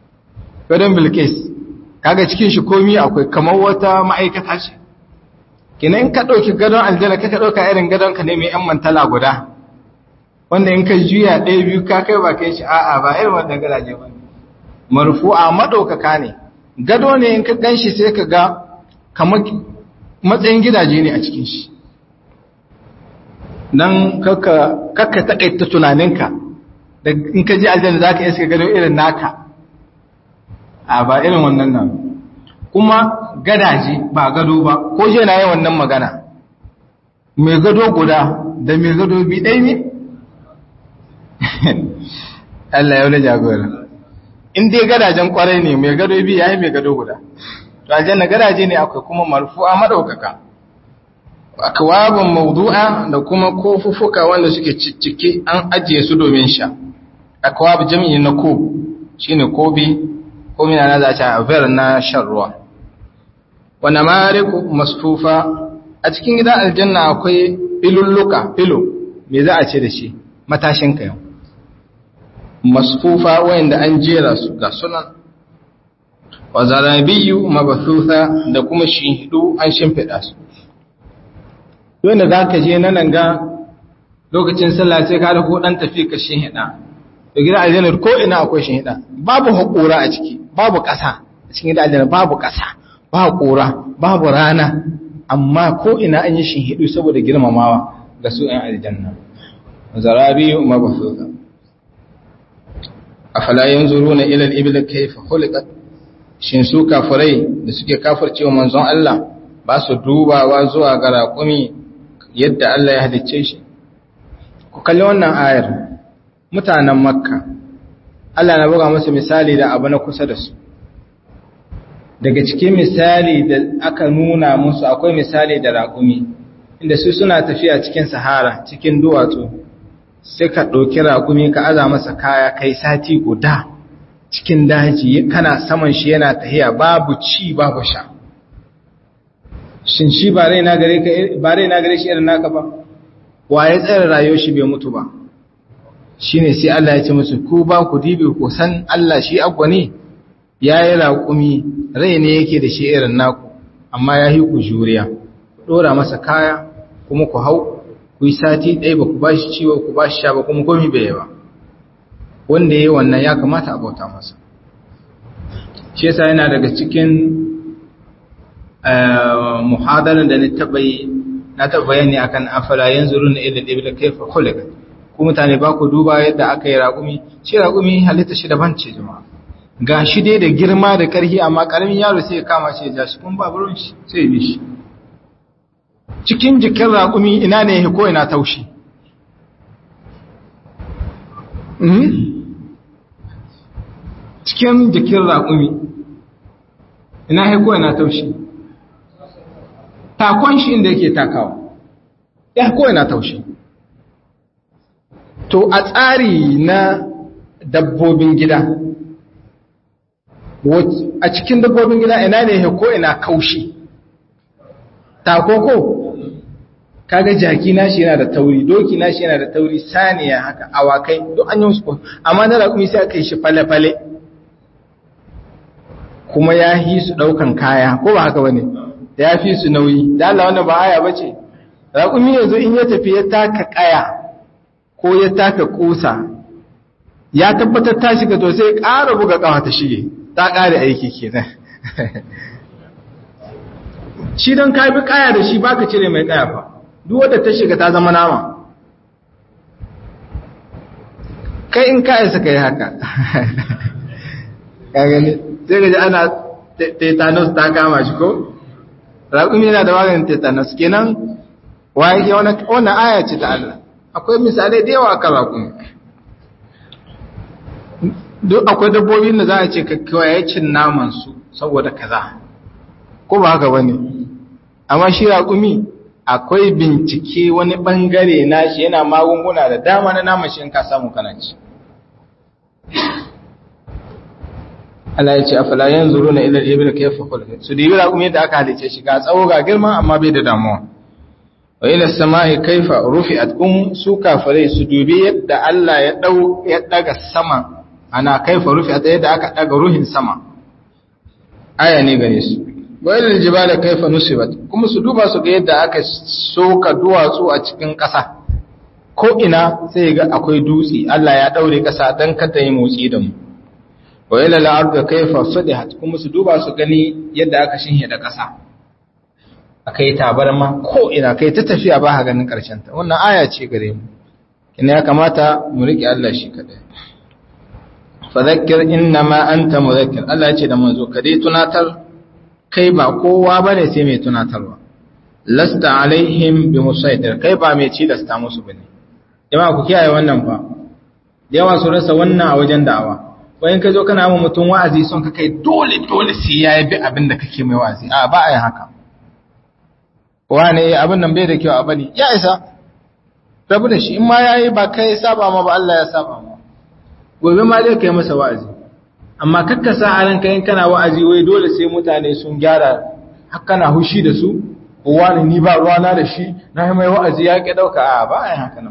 Speaker 1: gadon bilkis kaga cikin shi komi akwai kamar wata ma'aikata ce kina in ka ɗauki gadon aljanna ka ka ɗauka irin gadon ka ne mai yan mantala guda wanda in ka juya ɗaya biyu ka kai ba kai shi a'a ba irin wannan gadaje ba marfu'a maɗaukaka ne gado ne in ka gan shi sai ka ga kamar matsayin gidaje ne a cikin shi don kakka taƙaita tunaninka da in ka ji aljanna za ka iska gado irin naka a ba irin wannan nan kuma gadaje ba gado ba ko je na yi wannan magana mai gado guda da mai gado bi ɗai ne Allah ya wani jagora in dai gadajen kwarai ne mai gado bi ya yi mai gado guda to aljanna gadaje ne akwai kuma marfu'a madaukaka akwabun mawdu'a da kuma kofufuka wanda suke ciccike an ajiye su domin sha akwab jami'i na kob shine kobi ko mina na za a ver na shan ruwa wa namariku masfufa a cikin gidan aljanna akwai filulluka filo me za a ce da shi matashin kayan masfufa wayanda an jera su ga sunan wa zarabiyu mabathutha da kuma shinhidu an shimfida su wanda zaka je nan ga lokacin sallah sai ka dauko dan tafi ka shinhida to gidan aljanna ko ina akwai shinhida babu hakura a ciki babu kasa a cikin gidan aljanna babu kasa ba hakura babu rana amma ko ina an yi shinhidu saboda girmamawa ga su ɗan aljanna zarabiyu mabathutha afala yanzuruna ila al-ibli kayfa khuliqat shin su kafirai da suke kafircewa manzon Allah ba su dubawa zuwa ga raƙumi yadda Allah ya halicce shi ku kalli wannan ayar mutanen makka Allah na buga musu misali da abu na kusa da su daga cikin misali da aka nuna musu akwai misali da raƙumi inda su suna tafiya cikin sahara cikin duwatsu sai ka ɗauki raƙumi ka aza masa kaya kai sati guda cikin daji kana saman shi yana tahiya babu ci babu sha shin shi ba rai na gare shi irin naka ba wa ya tsara rayuwar shi bai mutu ba shine sai Allah ya ce musu ku ba ku dibi ku san Allah shi agwa ne ya yi raƙumi rai ne yake da shi irin naku amma ya yi ku juriya ɗora masa kaya kuma ku hau ku yi sati ɗaya ba ku ba shi ciwo ku ba shi sha ba kuma komi bai ba wanda ya yi wannan ya kamata a bauta masa shi yasa yana daga cikin muhadarar da na taɓa yi na taɓa bayani akan afala yanzu runa ilil ibla kaifa khuliqat ku mutane ba ku duba yadda aka yi raƙumi shi raƙumi halitta shi daban ce jama'a ga shi dai da girma da ƙarfi amma ƙaramin yaro sai ya kama shi ya ja shi kuma babu ruwan shi sai ya bi shi cikin jikin raƙumi ina ne ya ko ina taushi cikin jikin raƙumi ina ya ko ina taushi takon shi inda yake takawa ya ko ina taushi to a tsari na dabbobin gida a cikin dabbobin gida ina ne ya ko ina kaushi takoko kaga jaki nashi yana da tauri doki nashi yana da tauri saniya haka awakai duk an yi musu amma na raƙumi sai aka yi shi fale-fale kuma ya fi su ɗaukan kaya ko ba haka bane ya fi su nauyi da Allah wannan ba aya bace raƙumi yanzu in ya tafi ya taka kaya ko ya taka kusa ya tabbatar ta shiga to sai ƙara buga ƙawa ta shige ta ƙare aiki kenan shi don ka bi kaya da shi baka cire mai kaya fa duk wadda ta shiga ta zama nama kai in ka isa kai haka ka gani sai ga ji ana tetanus ta kama shi ko raƙumi yana da maganin tetanus kenan waye wannan aya ce ta Allah akwai misalai da yawa kan raƙumi duk akwai dabbobin da za a ce kawai cin naman su saboda kaza ko ba haka bane amma shi raƙumi akwai bincike wani ɓangare nashi yana magunguna da dama na naman shi in ka samu kananci Allah ya ce a falayen zuru na ilar ibir ka yafa kulka su dibi raƙumi da aka halice shi ga tsawo ga girma amma bai da damuwa wa ila sama'i kaifa rufi'at um su kafare su dubi yadda Allah ya dau ya daga sama ana kaifa rufi'at yadda aka daga ruhin sama aya ne gare su wailal jibala kaifa nusibat kuma su duba su ga yadda aka soka duwatsu a cikin ƙasa ko ina sai ga akwai dutse Allah ya daure ƙasa dan kada yi motsi da mu wailal arda kaifa sudihat kuma su duba su gani yadda aka shinhe da ƙasa akai tabarma ko ina kai ta tafiya ba ha ganin karshen ta wannan aya ce gare mu ina ya kamata mu riƙe Allah shi kadai fadhakkir innama anta mudhakkir Allah ya ce da manzo ka dai tunatar kai ba kowa bane sai mai tunatarwa lasta alaihim bi musaitir kai ba mai cilasta musu bane jama'a ku kiyaye wannan fa yawa su rasa wannan a wajen da'awa wayan ka zo kana mu mutum wa'azi son ka kai dole dole sai ya bi abin da kake mai wa'azi a ba a yin haka wane abin nan bai da kyau a bane ya isa rabu da shi in ma yayi ba kai saba ma ba Allah ya saba ma gobe ma zai kai masa wa'azi amma kakka sa a ranka in kana wa'azi wai dole sai mutane sun gyara har kana hushi da su ko wani ni ba ruwana da shi na yi mai wa'azi ya ke dauka a ba a yin haka nan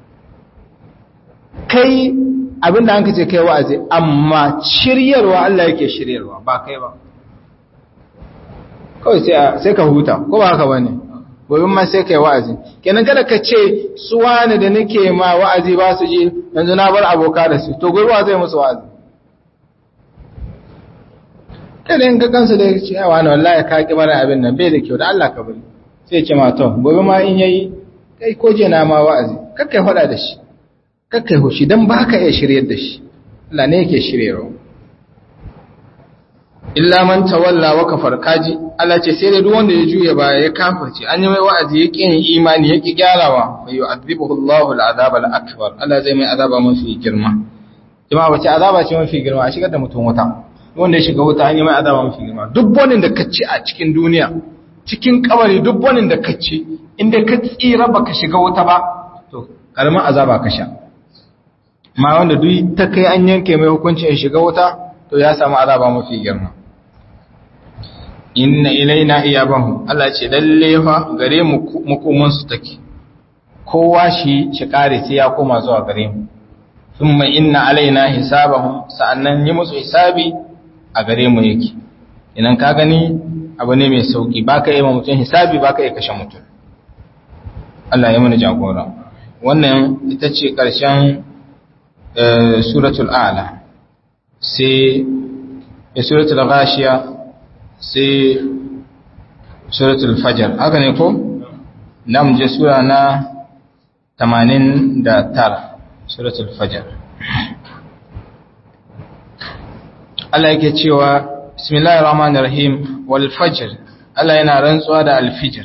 Speaker 1: kai abin da an ce kai wa'azi amma shiryarwa Allah yake shiryarwa ba kai ba kawai sai ka huta ko ba haka ba ne gobe ma sai kai wa'azi kenan kada ka ce su wani da nake ma wa'azi ba su ji yanzu na bar aboka da su to gobe zai musu wa'azi kada in ka kansu da ce a wani wallahi ka ki bara abin nan bai da kyau da Allah ka bari sai ce ma to gobe ma in yayi kai ko je na ma wa'azi kakkai faɗa da shi kakkai hushi dan ba ka iya shiryar da shi Allah ne yake shiryarwa illa man tawalla wa kafar kaji Allah ce sai da duk wanda ya juya baya ya kafirce an yi mai wa'azi ya kin imani ya ki gyarawa fa yu'adhibuhu Allahu al'azab al-akbar Allah zai mai azaba mafi girma jama'a wace azaba ce mafi girma a shigar da mutum wuta wanda ya shiga wuta an yi mai azaba mafi girma duk bonin da ka ci a cikin duniya cikin kawari duk bonin da ka ci inda ka tsira baka shiga wuta ba to karamin azaba ka sha ma wanda duk ta kai an yanke mai hukunci ya shiga wuta to ya samu azaba mafi girma inna ilaina iyabahum Allah ce lalle fa gare mu makoman su take kowa shi shi kare sai ya koma zuwa gare mu thumma inna alaina hisabahum sa'annan yi musu hisabi a gare mu yake idan ka gani abu ne mai sauki baka yi ma mutum hisabi baka yi kashe mutum Allah ya mana jagora wannan ita ce karshen suratul a'la sai suratul ghashiya sai suratul fajr haka ne ko nam je sura na 89 suratul fajr Allah yake cewa bismillahir rahmanir rahim wal fajr Allah yana rantsuwa da al fajr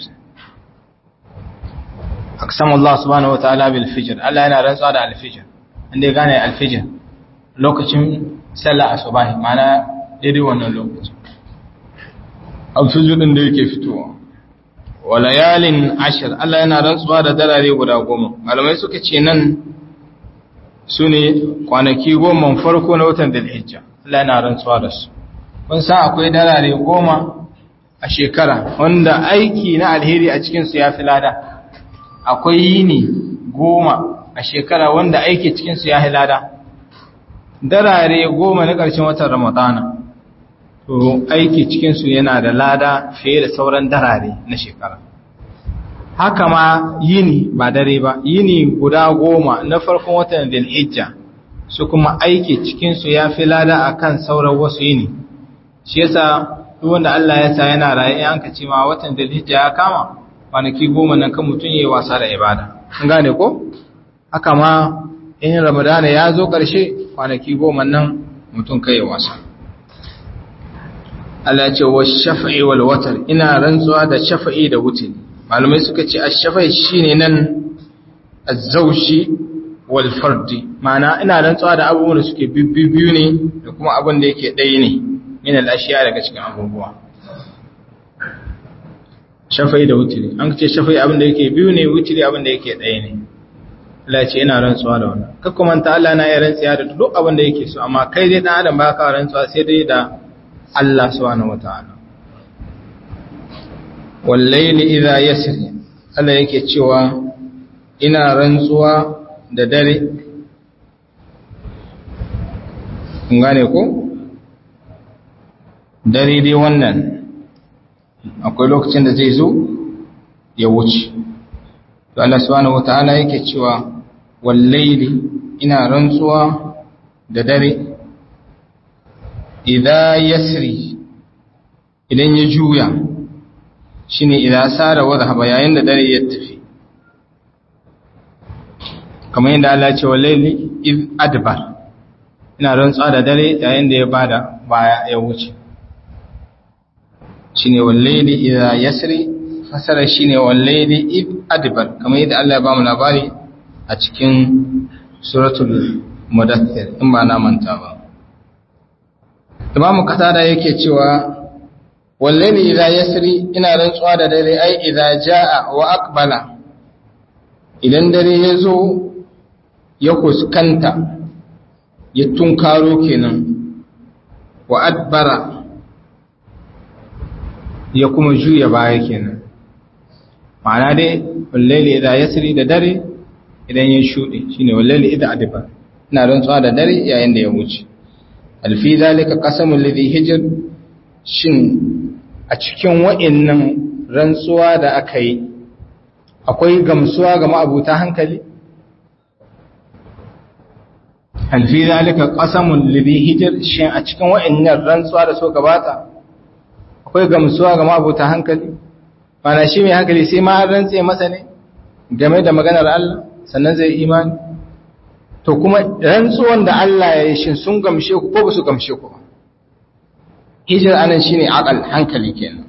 Speaker 1: aqsam Allah subhanahu wa ta'ala bil fajr Allah yana rantsuwa da al fajr inda gane al fajr lokacin sallah asubahi mana daidai wannan lokacin alfijir ɗin da yake fitowa wa layalin ashir Allah yana rantsuwa da darare guda goma malamai suka ce nan su ne kwanaki goma farko na watan dalhijja Allah yana rantsuwa da su kun san akwai darare goma a shekara wanda aiki na alheri a cikinsu ya fi lada akwai yini goma a shekara wanda aiki cikinsu ya fi lada darare goma na ƙarshen watan ramadana to aiki cikinsu yana da lada fiye da sauran darare na shekara haka ma yini ba dare ba yini guda goma na farkon watan dilhijja su kuma aiki cikinsu ya fi lada a kan sauran wasu yini shi yasa duk wanda Allah ya sa yana raye an ka ce ma watan dilhijja ya kama kwanaki goma nan kan mutum yayi wasa da ibada an gane ko haka ma in ramadana ya zo ƙarshe kwanaki goma nan mutum kai wasa Allah ce wa shafa'i wal watar ina rantsuwa da shafa'i da wutin malamai suka ce ash-shafa'i shine nan az-zawshi wal fardi ma'ana ina rantsuwa da abubuwan da suke bibbiyu ne da kuma abin da yake ɗaya ne min al-ashiya daga cikin abubuwa shafa'i da wutiri an ce shafa'i abin da yake biyu ne wutiri abin da yake ɗaya ne Allah ce ina rantsuwa da wannan kakku manta Allah na iya rantsuwa da duk abin da yake so amma kai dai dan adam ba ka rantsuwa sai dai da Allah subhanahu wata'ala wallaili idha yasri Allah yake cewa ina rantsuwa da dare kun gane ko dare dai wannan akwai lokacin da zai zo ya wuce to Allah subhanahu wataala yake cewa wallaili ina rantsuwa da dare idza yasri idan ya juya shine idza sara wadhaba yayin da dare ya tafi kamar yadda Allah ya ce wallaili id adbar ina rantsuwa da dare yayin da ya bada baya ya wuce shine wallaili idza yasri fasara shine wallaili id adbar kamar yadda Allah ya ba mu labari a cikin suratul mudaththir in ba na manta ba Imam Qatada yake cewa wallaili idza yasri ina rantsuwa da dare ai idza jaa wa aqbala idan dare ya zo ya kuskanta ya tunkaro kenan wa adbara ya kuma juya baya kenan ma'ana dai wallaili idza yasri da dare idan ya shuɗe shine wallaili idza adbara ina rantsuwa da dare yayin da ya wuce alfi zalika qasamul ladhi hijr shin a cikin wa'annan rantsuwa da aka yi akwai gamsuwa ga ma'abuta hankali alfi zalika qasamul ladhi hijr shin a cikin wa'annan rantsuwa da so gabata akwai gamsuwa ga ma'abuta hankali mana shi mai hankali sai ma an rantse masa ne game da maganar Allah sannan zai imani to kuma rantsuwan da Allah ya yi shi sun gamshe ku ko ba su gamshe ku ba hijir anan shine aqal hankali kenan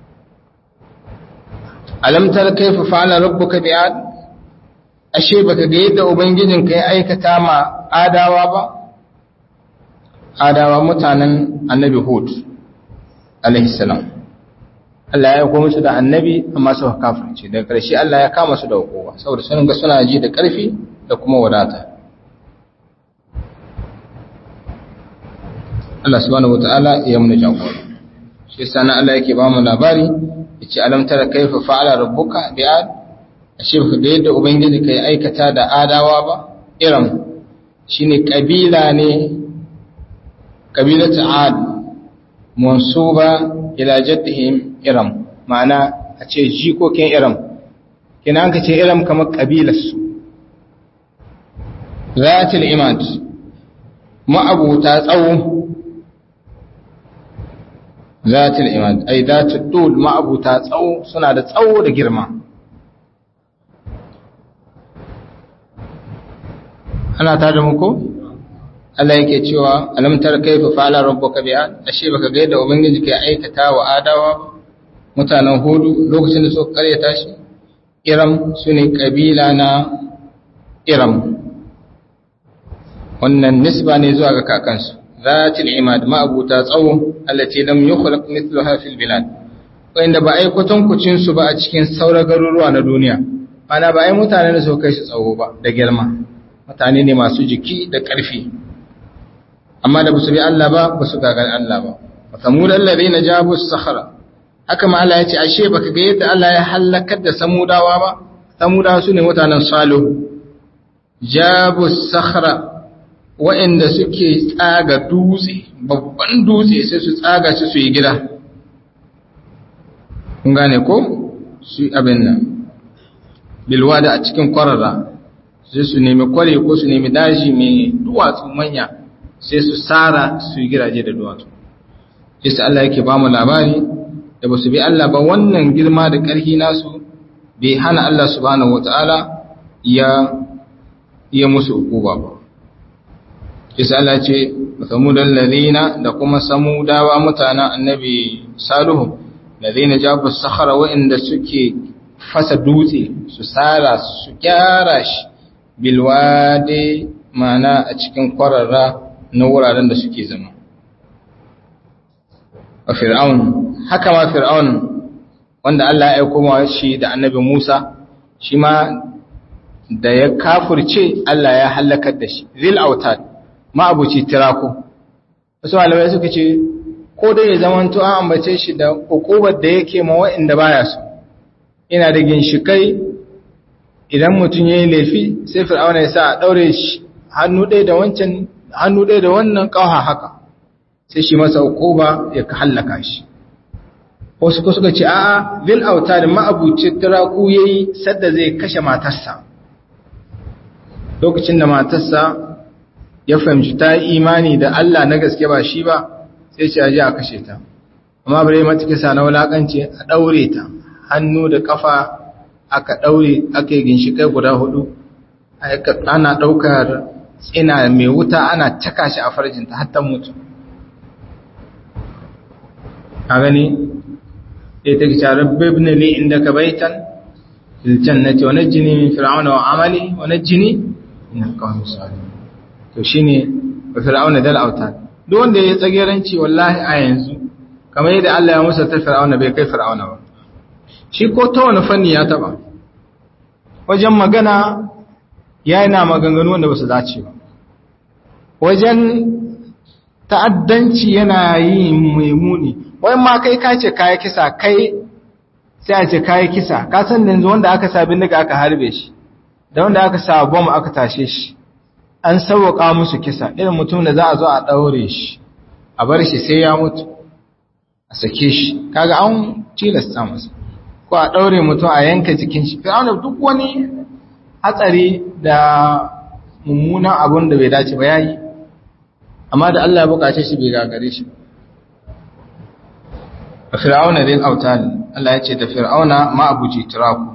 Speaker 1: alam tar kayfa fa'ala rabbuka bi'ad ashe baka ga yadda ubangijin ka ya aikata ma adawa ba adawa mutanen annabi hud alaihi salam Allah ya aiko musu da annabi amma suka kafirce daga ƙarshe Allah ya kama su da hukuma saboda sun ga suna ji da ƙarfi da kuma wadata Allah subhanahu wataala ya muna jagora shi yasa nan Allah yake ba mu labari yace alam tara kaifa fa'ala rabbuka bi'ad ashe ka ga yadda ubangiji kai aikata da adawa ba iram shine kabila ne kabilatu ad mansuba ila jaddihim iram ma'ana a ce jikokin iram kina an ka ce iram kamar kabilarsu zatil imad ma'abuta tsawo zatil imad ai zatil tul ma'abuta tsawo suna da tsawo da girma ana ta da muku Allah yake cewa alam tar kaifa fa'ala rabbuka bi'ad ashe baka ga yadda ubangiji ke aikata wa adawa mutanen hudu lokacin da suka karyata shi iram sune kabila na iram wannan nisba ne zuwa ga kakansu zatil imad ma'abuta tsawo allati lam yukhlaq mithluha fil bilad wanda ba ai kwatankucin su ba a cikin sauran garuruwa na duniya ana ba ai mutane da su kai su tsawo ba da girma mutane ne masu jiki da ƙarfi amma da basu bi Allah ba basu gagar Allah ba samud alladhina jabu as-sakhra haka ma Allah ya ce ashe baka ga yadda Allah ya halakar da samudawa ba samudawa sune mutanen salihu jabu as-sakhra wa'inda suke tsaga dutse babban dutse sai su tsaga shi su yi gida kun gane ko su abin nan bilwada a cikin kwarara sai su nemi kware ko su nemi daji mai duwatsu manya sai su tsara su yi gidaje da duwatsu sai Allah yake ba mu labari da ba su bi Allah ba wannan girma da ƙarfi nasu bai hana Allah subhanahu wata'ala ya iya musu ukuba ba sai Allah ce samudan ladina da kuma samudawa mutanen annabi salihu ladina jabu sakhara wa'inda suke fasa dutse su tsara su gyara shi bilwade mana a cikin kwararra na wuraren da suke zama a fir'aun haka ma fir'aun wanda Allah ya aiko ma shi da annabi Musa shi ma da ya kafurce Allah ya halakar da shi zil autad ma abuci tirako wasu malamai suka ce ko dai ya zamanto an ambace shi da ukubar da yake ma wa'inda baya so ina da ginshikai idan mutum ya yi laifi sai fir'auna ya sa a ɗaure shi hannu ɗaya da wancan hannu ɗaya da wannan ƙauha haka sai shi masa ba ya hallaka shi wasu ko suka ce a'a bil autar ma'abuci turaku yayi sadda zai kashe matarsa lokacin da matarsa ya fahimci ta yi imani da Allah na gaske ba shi ba sai ce aje a kashe ta amma bare mata kisa na wulakanci a daure ta hannu da kafa aka daure aka yi ginshikai guda hudu ana daukar tsina mai wuta ana caka shi a farjinta har ta mutu a gani sai ta kice rabbi ibn li indaka baitan fil jannati wa najjini min fir'auna wa amali wa najjini min alqawmi salihin to shine wa fir'auna dal autan duk wanda ya tsageranci wallahi a yanzu kamar yadda Allah ya musa ta fir'auna bai kai fir'auna ba shi ko ta wani fanni ya taba wajen magana yana maganganu wanda ba su dace ba wajen ta'addanci yana yi maimuni wai ma kai ka ce kayi kisa kai sai a ce kayi kisa ka san yanzu wanda aka sa bindiga aka harbe shi da wanda aka sa bom aka tashe shi an sauwaka musu kisa irin mutum da za a zo a daure shi a bar shi sai ya mutu a sake shi kaga an tilasta masa ko a daure mutum a yanka jikin shi fir'auna duk wani hatsari da mummunan abun da bai dace ba yayi amma da Allah ya bukace shi bai gagare shi fir'auna dai autan Allah ya ce da fir'auna ma abuji tiraku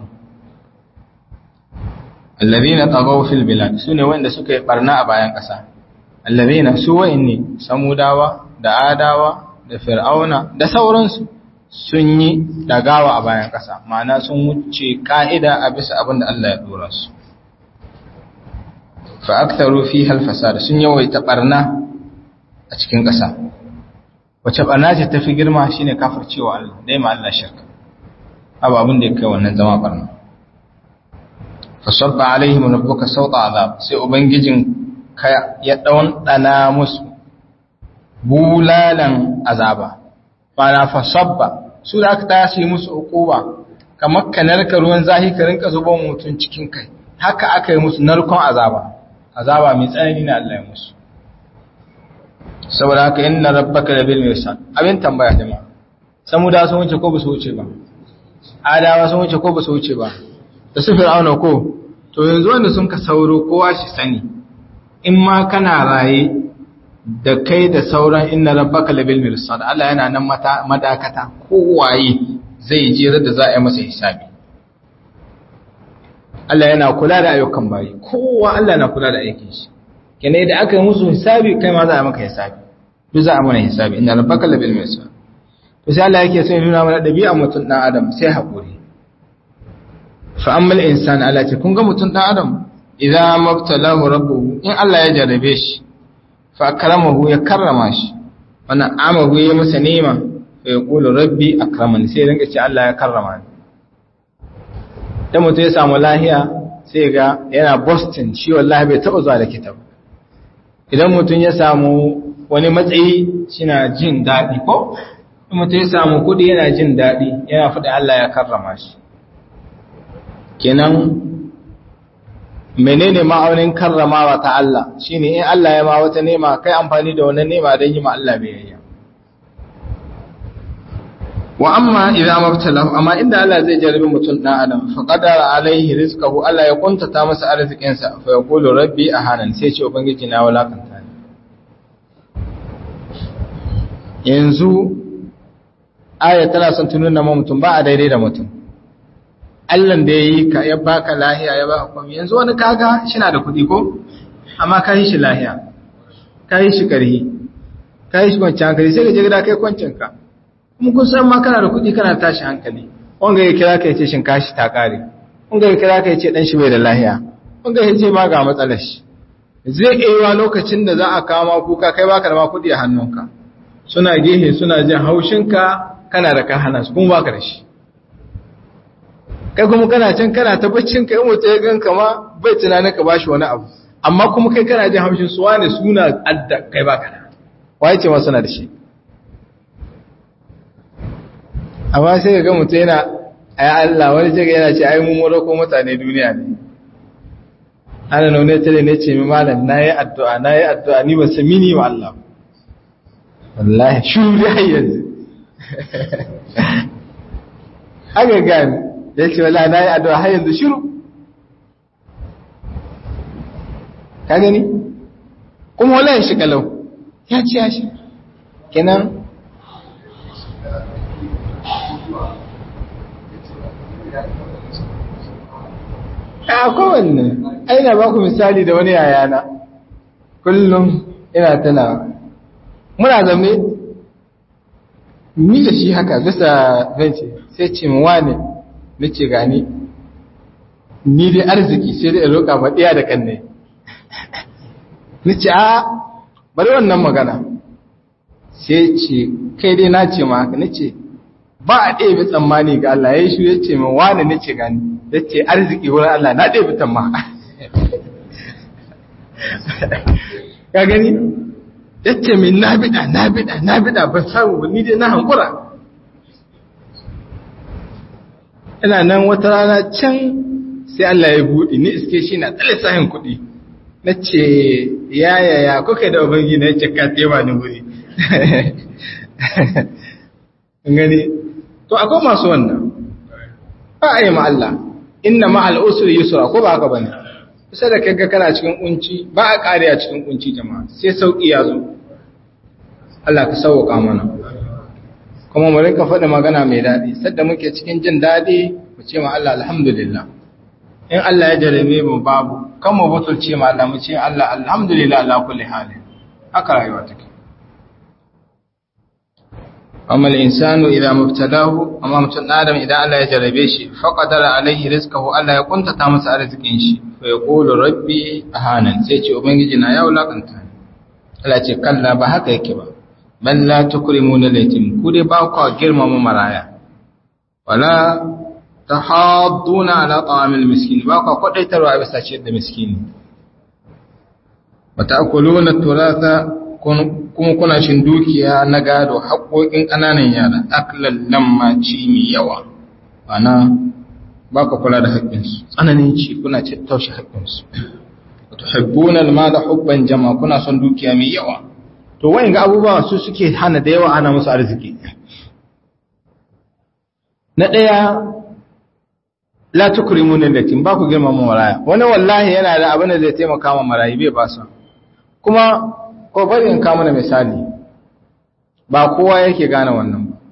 Speaker 1: alladhina tagaw fil bilad sune wanda suka yi barna a bayan ƙasa alladhina su wa'inni samudawa da adawa da fir'auna da sauransu sun yi dagawa a bayan ƙasa ma'ana sun wuce ka'ida a bisa abin da Allah ya dora su fa aktharu fiha al-fasad sun yawaita barna a cikin ƙasa wace barna ce tafi girma shine kafircewa Allah dai ma Allah shirka abu abin da ya kai wannan zama barna fa sabba alaihim rabbuka sawta azab sai ubangijin ka ya daun dana musu bulalan azaba bana fa sabba su da aka tashi musu ukuba kamar ka narka ruwan zahi ka rinka zuba mutun cikin kai haka aka yi musu narkon azaba azaba mai tsanani na Allah ya musu saboda haka inna rabbaka labil mirsad abin tambaya jama'a samuda sun wuce ko ba su wuce ba adawa sun wuce ko ba su wuce ba da su fir'auna ko to yanzu wanda sun ka sauro kowa shi sani in ma kana raye da kai da sauran inna rabbaka labil mirsad Allah yana nan mata madakata kowaye zai je da za a yi masa hisabi Allah yana kula da ayyukan bayi kowa Allah na kula da aikin shi kene da aka yi musu hisabi kai ma za a maka hisabi duk za a mana hisabi inna rabbaka labil mirsad to sai Allah yake sai nuna mana dabi'a mutum dan adam sai hakuri fa ammal insan Allah ce kun ga mutum dan adam idza mabtalahu rabbuhu in Allah ya jarabe shi fa akramahu ya karrama shi wannan amahu ya masa ni'ima fa yaqulu rabbi akramani sai rinka ce Allah ya karrama ni dan mutum ya samu lahiya sai ga yana Boston shi wallahi bai taba zuwa da kitab idan mutum ya samu wani matsayi shina jin daɗi ko mutum ya samu kuɗi yana jin daɗi yana faɗi Allah ya karrama shi kenan menene ma'aunin karramawa ta Allah shine in Allah ya ma wata nema kai amfani da wannan nema don yi ma Allah biyayya wa amma idza mabtalahu amma inda Allah zai jarabi mutum dan adam fa qadara alaihi rizqahu Allah ya kuntata masa arzikin sa fa yaqulu rabbi ahanan sai ce ubangiji na walakanta ni yanzu aya tana son tununa ma mutum ba a daidai da mutum Allah da yayi ka ya baka lahiya ya baka komai yanzu wani kaga shi na da kuɗi ko amma ka yi shi lahiya ka yi shi karhi ka yi shi kwanciyar hankali sai ka je gida kai kwancin ka kuma kun san ma kana da kuɗi kana tashi hankali wanga ya kira ka yace shinkashi ta kare wanga ya kira ka yace dan shi bai da lahiya wanga ya ce ma ga matsalar shi zai iya lokacin da za a kama kuka kai baka da ma kuɗi a hannunka suna gehe suna jin haushinka kana da ka hana su kuma baka da shi kai kuma kana can kana ta baccin ka in mutum ya ganka ma bai tunanin ka bashi wani abu amma kuma kai kana jin haushin su wani suna adda kai baka da waye ce ma suna da shi amma sai ga mutum yana ai Allah wani jiga yana ce ai mun mura ko mutane duniya ne ana nune tare ne ce mi malam nayi addu'a nayi addu'a ni ba san mini wa Allah wallahi shuru dai yanzu haka gani ya ce wala na yi addu'a har yanzu shiru ka gani kuma wala ya shi kalau ya ci ya shi kenan a kowanne aina ba ku misali da wani yayana kullum ina tana muna zame ni da shi haka bisa benci sai ce mu wane nace gani ni dai arziki sai dai roƙa ba ɗaya da kanne nace a bari wannan magana sai ce kai dai na ce ma haka nace ba a ɗaya tsammani ga Allah ya shi ya ce min wane nace gani ya ce arziki wurin Allah na ɗaya bitan ma ka gani ya ce min na biɗa na biɗa na biɗa ban samu ba ni dai na hankura ina nan wata rana can sai Allah ya buɗe ni iske shi na tsale sahin kuɗi na ce ya ya ya kuka da ubangi na ce ka tema ni wuri gani to akwai masu wannan ba a yi ma Allah inna ma al'usri yusra ko ba haka bane kusa da kaga kana cikin kunci ba a kare a cikin kunci jama'a sai sauki ya zo Allah ka sauka mana kuma mu rinka faɗi magana mai daɗi sadda muke cikin jin daɗi mu ce ma Allah alhamdulillah in Allah ya jarabe mu babu kan mu butulce ma Allah mu ce Allah alhamdulillah ala kulli halin haka rayuwa take amma insanu idan mubtalahu amma mutum adam idan Allah ya jarabe shi faqadara alaihi rizqahu Allah ya kuntata masa arzikin shi fa yaqulu rabbi ahanan sai ce ubangiji na ya wulakanta Allah ce kalla ba haka yake ba bal la tukrimuna latim ku dai ba ku girmama maraya wala tahadduna ala ta'amil miskin ba ku kwadaitarwa bisa ciyar da miskini wa ta'kuluna turatha kuma kuna shin dukiya na gado haƙoƙin ƙananan yara aklan lamma ci mai yawa ana ba ka kula da haƙƙinsu tsananin ci kuna taushe haƙƙinsu wato habbuna ma da hubban jama kuna son dukiya mai yawa to wayan ga abubuwa su suke hana da yawa ana musu arziki na ɗaya la tukrimuna latin ba ku girmama maraya wani wallahi yana da abin da zai taimaka ma marayi bai ba su kuma ko bari in kawo mana misali ba kowa yake gane wannan ba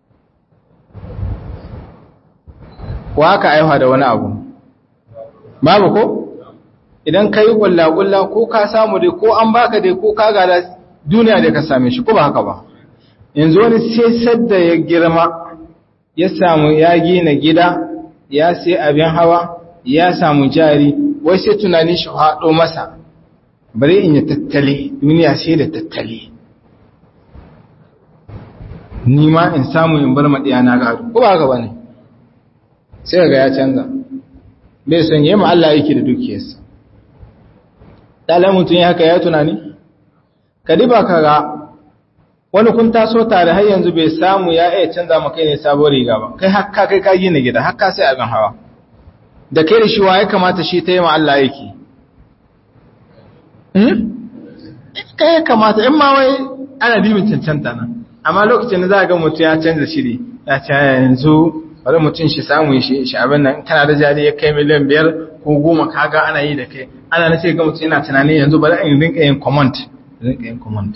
Speaker 1: ko haka aiwa da wani abu babu ko idan ka yi ƙulla-ƙulla ko ka samu dai ko an baka dai ko ka gada duniya da ka same shi ko ba haka ba yanzu wani sai sadda ya girma ya samu ya gina gida ya sai abin hawa ya samu jari wai sai tunanin shi haɗo masa bari in yi tattali duniya sai da tattali ni ma in samu in bar maɗiya na gado ko ba gaba ne sai ga ya canza bai son yi ma Allah yake da dukiyarsa ɗalar mutum ya haka ya tunani ka diba ka ga wani kun taso tare har yanzu bai samu ya iya canza maka ne sabon riga ba kai haka kai ka gina gida haka sai abin hawa da kai da shi wa ya kamata shi ta yi ma Allah yake kai ya kamata in ma wai ana dibin cancanta nan amma lokacin da za a ga mutum ya canza shiri ya ce yanzu bari mutum shi samu shi shi abin nan kana da jari ya kai miliyan biyar ko goma kaga ana yi da kai ana na ce ga mutum yana tunanin yanzu bari in rinka yin comment rinka yin comment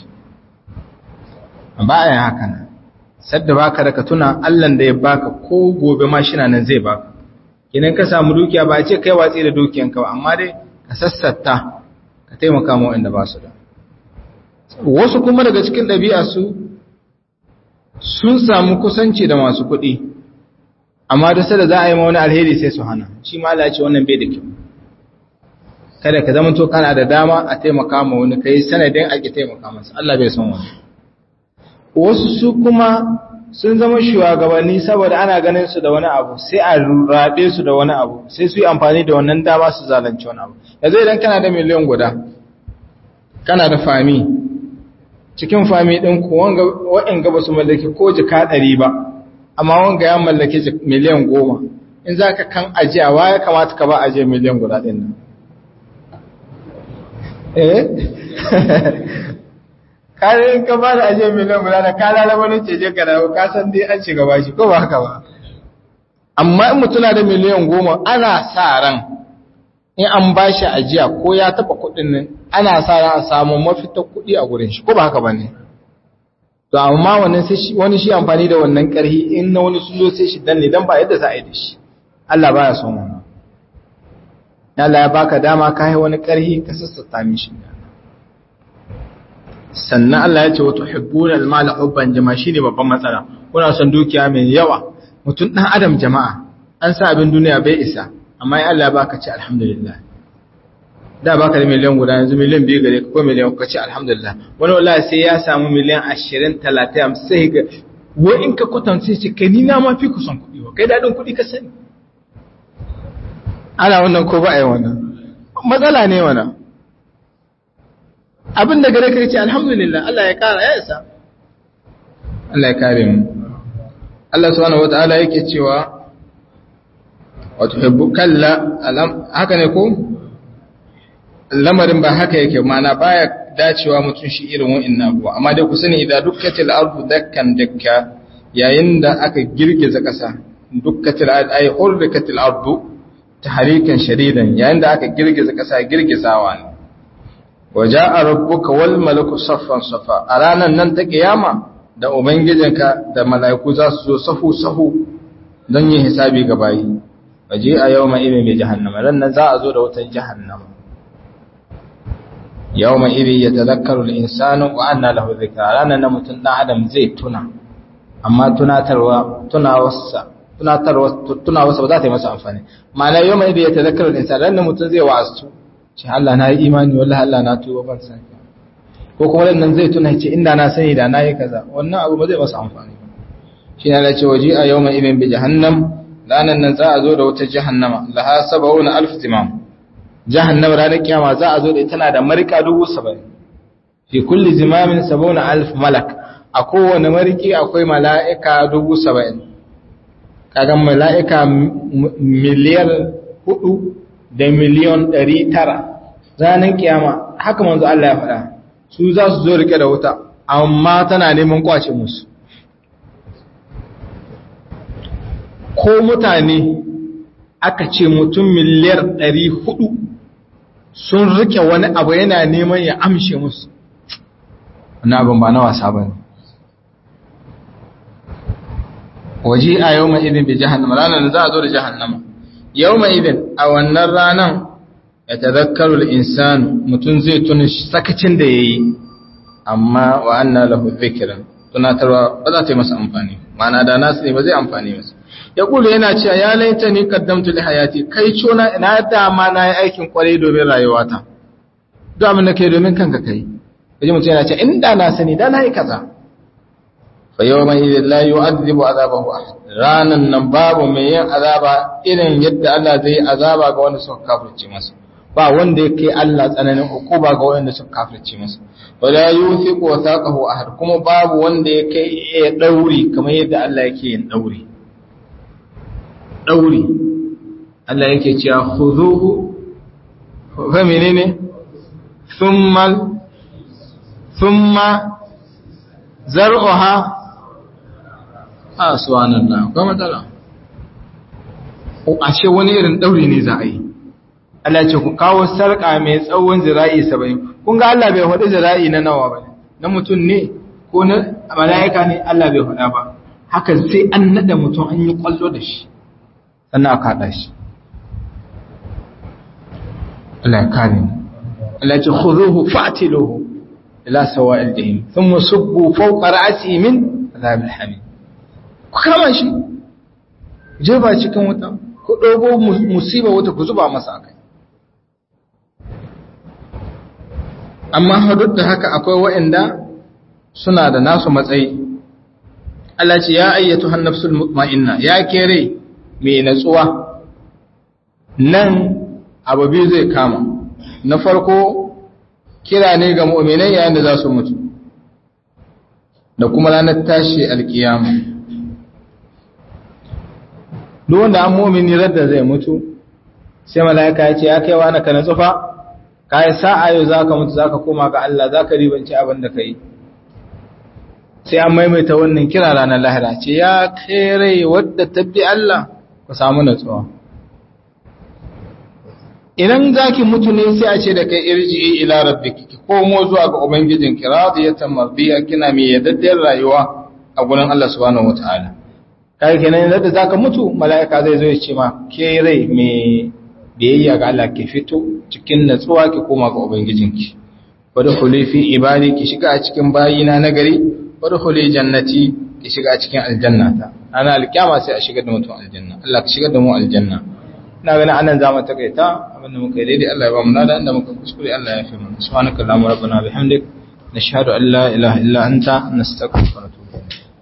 Speaker 1: ba a yin haka nan sadda baka da ka tuna Allah da ya baka ko gobe ma shi nan zai baka idan ka samu dukiya ba a ce kai watsi da dukiyanka ba amma dai ka sassata ka taimaka ma wanda ba su da wasu kuma daga cikin ɗabi'a su sun samu kusanci da masu kuɗi amma da sada za a yi ma wani alheri sai su hana shi ma Allah ya ce wannan bai da kyau kada ka zama to kana da dama a taimaka ma wani kai sanadin ake taimaka masa Allah bai son wani wasu su kuma sun zama shugabanni saboda ana ganin su da wani abu sai a rabe su da wani abu sai su yi amfani da wannan dama su zalunci wani abu yanzu idan kana da miliyan guda kana da fami cikin fami ɗin ku wa'in gaba su mallaki ko jika ɗari ba amma wanga ya mallaki miliyan goma in za ka kan ajiya wa ya kamata ka ba ajiye miliyan guda ɗin nan eh kare ka ba da ajiye miliyan guda da ka lalaba ne ce je ka dawo ka san dai an shiga bashi ko ba haka ba amma in mutuna da miliyan goma ana sa ran in an ba shi ajiya ko ya taba kudin nan ana sa ran a samu mafitar kudi a gurin shi ko ba haka ba ne to amma wannan sai wani shi amfani da wannan karhi in na wani sun zo sai shi danne dan ba yadda za a yi da shi Allah baya son wannan Allah ya baka dama ka yi wani karhi ka sassata mishi sannan Allah ya ce wato hibbuna al-mal hubban jama'a shine babban matsala kuna son dukiya mai yawa mutum dan adam jama'a an sa abin duniya bai isa amma ya Allah ya baka ce alhamdulillah da baka da miliyan guda yanzu miliyan biyu gare ka ko miliyan ka ce alhamdulillah wani wallahi sai ya samu miliyan 20 30 sai ga wai in ka kwatanta sai ce kai ni na ma fi ku son kuɗi wa kai dadin kuɗi ka sani ana wannan ko ba a yi wannan matsala ne wannan abin da gare ka ce alhamdulillah Allah ya kara ya isa Allah ya kare mu Allah subhanahu wataala yake cewa wa tuhibbu kalla haka ne ko lamarin ba haka yake mana baya dacewa mutum shi irin wa'annan abuwa amma dai ku sani idan dukkatil ardu dakkan dakka yayin da aka girgiza ƙasa dukkatil ay hurrikatil ardu tahrikan shadidan yayin da aka girgiza ƙasa girgizawa ne waja'a rabbuka wal malaku saffan safa a ranan nan ta kiyama da ubangijinka da mala'iku za su zo sahu sahu don yin hisabi ga bayi waje a yawma idin bi jahannama ran nan za a zo da wutar jahannama yawma idin yatadhakkaru al-insanu wa anna lahu dhikra ranan nan mutun dan adam zai tuna amma tunatarwa tunawarsa tunatarwa tunawarsa ba za ta yi masa amfani ma'ana yawma idin yatadhakkaru al-insanu ran nan mutun zai wa'azu ce Allah na yi imani wallahi Allah na tuba ban san ko kuma nan zai tuna ce inda na sani da nayi kaza wannan abu ba zai masa amfani shi ne Allah ce waji a yawma idin bi jahannam ranan nan za a zo da wata jahannama laha sab'una alf timam jahannama ranar kiyama za a zo da ita tana da marika dubu saba'in fi kulli zimamin sab'una alf malak a kowane mariki akwai mala'ika dubu saba'in kaga mala'ika miliyar hudu da miliyon ɗari tara ranar kiyama haka manzo Allah ya faɗa su za su zo rike da wuta amma tana neman kwace musu ko mutane aka ce mutum miliyar ɗari hudu sun rike wani abu yana neman ya amshe musu wani abin ba na wasa ba ne waje a yau mai idin bi jahannama ranar za a zo da jahannama yau mai idin a wannan ranar ya tazakkaru insanu mutum zai tuni sakacin da ya yi amma wa anna lahu zikiran tunatarwa ba za ta yi masa amfani mana da nasu ne ba zai amfani masa ya kula yana cewa ya laita ni kaddamtu li hayati kai cona ina dama na yi aikin kwarai domin rayuwata duk abin da kai domin kanka kai kaji mutum yana cewa inda na sani da na yi kaza fa yawma idhil la yu'adhibu azabahu ahad ranan nan babu mai yin azaba irin yadda Allah zai azaba ga wanda suka kafirce masa ba wanda ya kai Allah tsananin hukuma ga wanda suka kafirce masa wala yuthiqu wathaqahu ahad kuma babu wanda ya kai ya dauri kamar yadda Allah yake yin dauri dauri Allah yake cewa khuduhu fa menene thumma thumma zar'uha a subhanallah kuma matsala a ce wani irin dauri ne za a yi Allah ce ku kawo sarƙa mai tsawon zira'i saba'in kun ga Allah bai faɗi zira'i na nawa ba na mutum ne ko na mala'ika ne Allah bai faɗa ba haka sai an nada mutum an yi kwallo da shi sannan aka haɗa shi Allah ya kare ni Allah ce khuduhu fa'tiluhu ila sawa'il jahim thumma subbu fawqa ra'si min azabil hamim ku kama shi jefa cikin wuta ku dogo musiba wuta ku zuba masa akai amma duk da haka akwai waɗanda suna da nasu matsayi Allah ce ya ayyatu hannafsul mutma'inna ya kere mai natsuwa nan abu biyu zai kama na farko kira ne ga mu'minai yayin da za su mutu da kuma ranar tashi alkiyama duk wanda an mu'mini radda zai mutu sai mala'ika ya ce ya kai wa na ka natsufa ka yi sa'a yau za ka mutu za ka koma ga Allah za ka ribanci abin da ka yi sai an maimaita wannan kira ranar lahira ce ya kere wadda tabbi Allah ku samu natsuwa idan zaki mutu ne sai a ce da kai irji ila rabbiki ki komo zuwa ga ubangijinki radiyatan mardiya kina mai yaddaddiyar rayuwa a gurin Allah subhanahu wataala kai kenan yadda zaka mutu mala'ika zai zo ya ce ma ke rai mai biyayya ga Allah ke fito cikin natsuwa ki koma ga ubangijinki wadkhuli fi ibadi ki shiga a cikin bayina na gari wadkhuli jannati ki shiga a cikin aljannata ana alkiyama sai a shigar da mutum aljanna Allah ka shigar da mu aljanna ina ganin anan zamu takaita abinda muka yi daidai Allah ya ba mu nada inda muka kuskure Allah ya fi mu subhanakallahumma rabbana bihamdik nashhadu an la ilaha illa anta nastaghfiruka wa natubu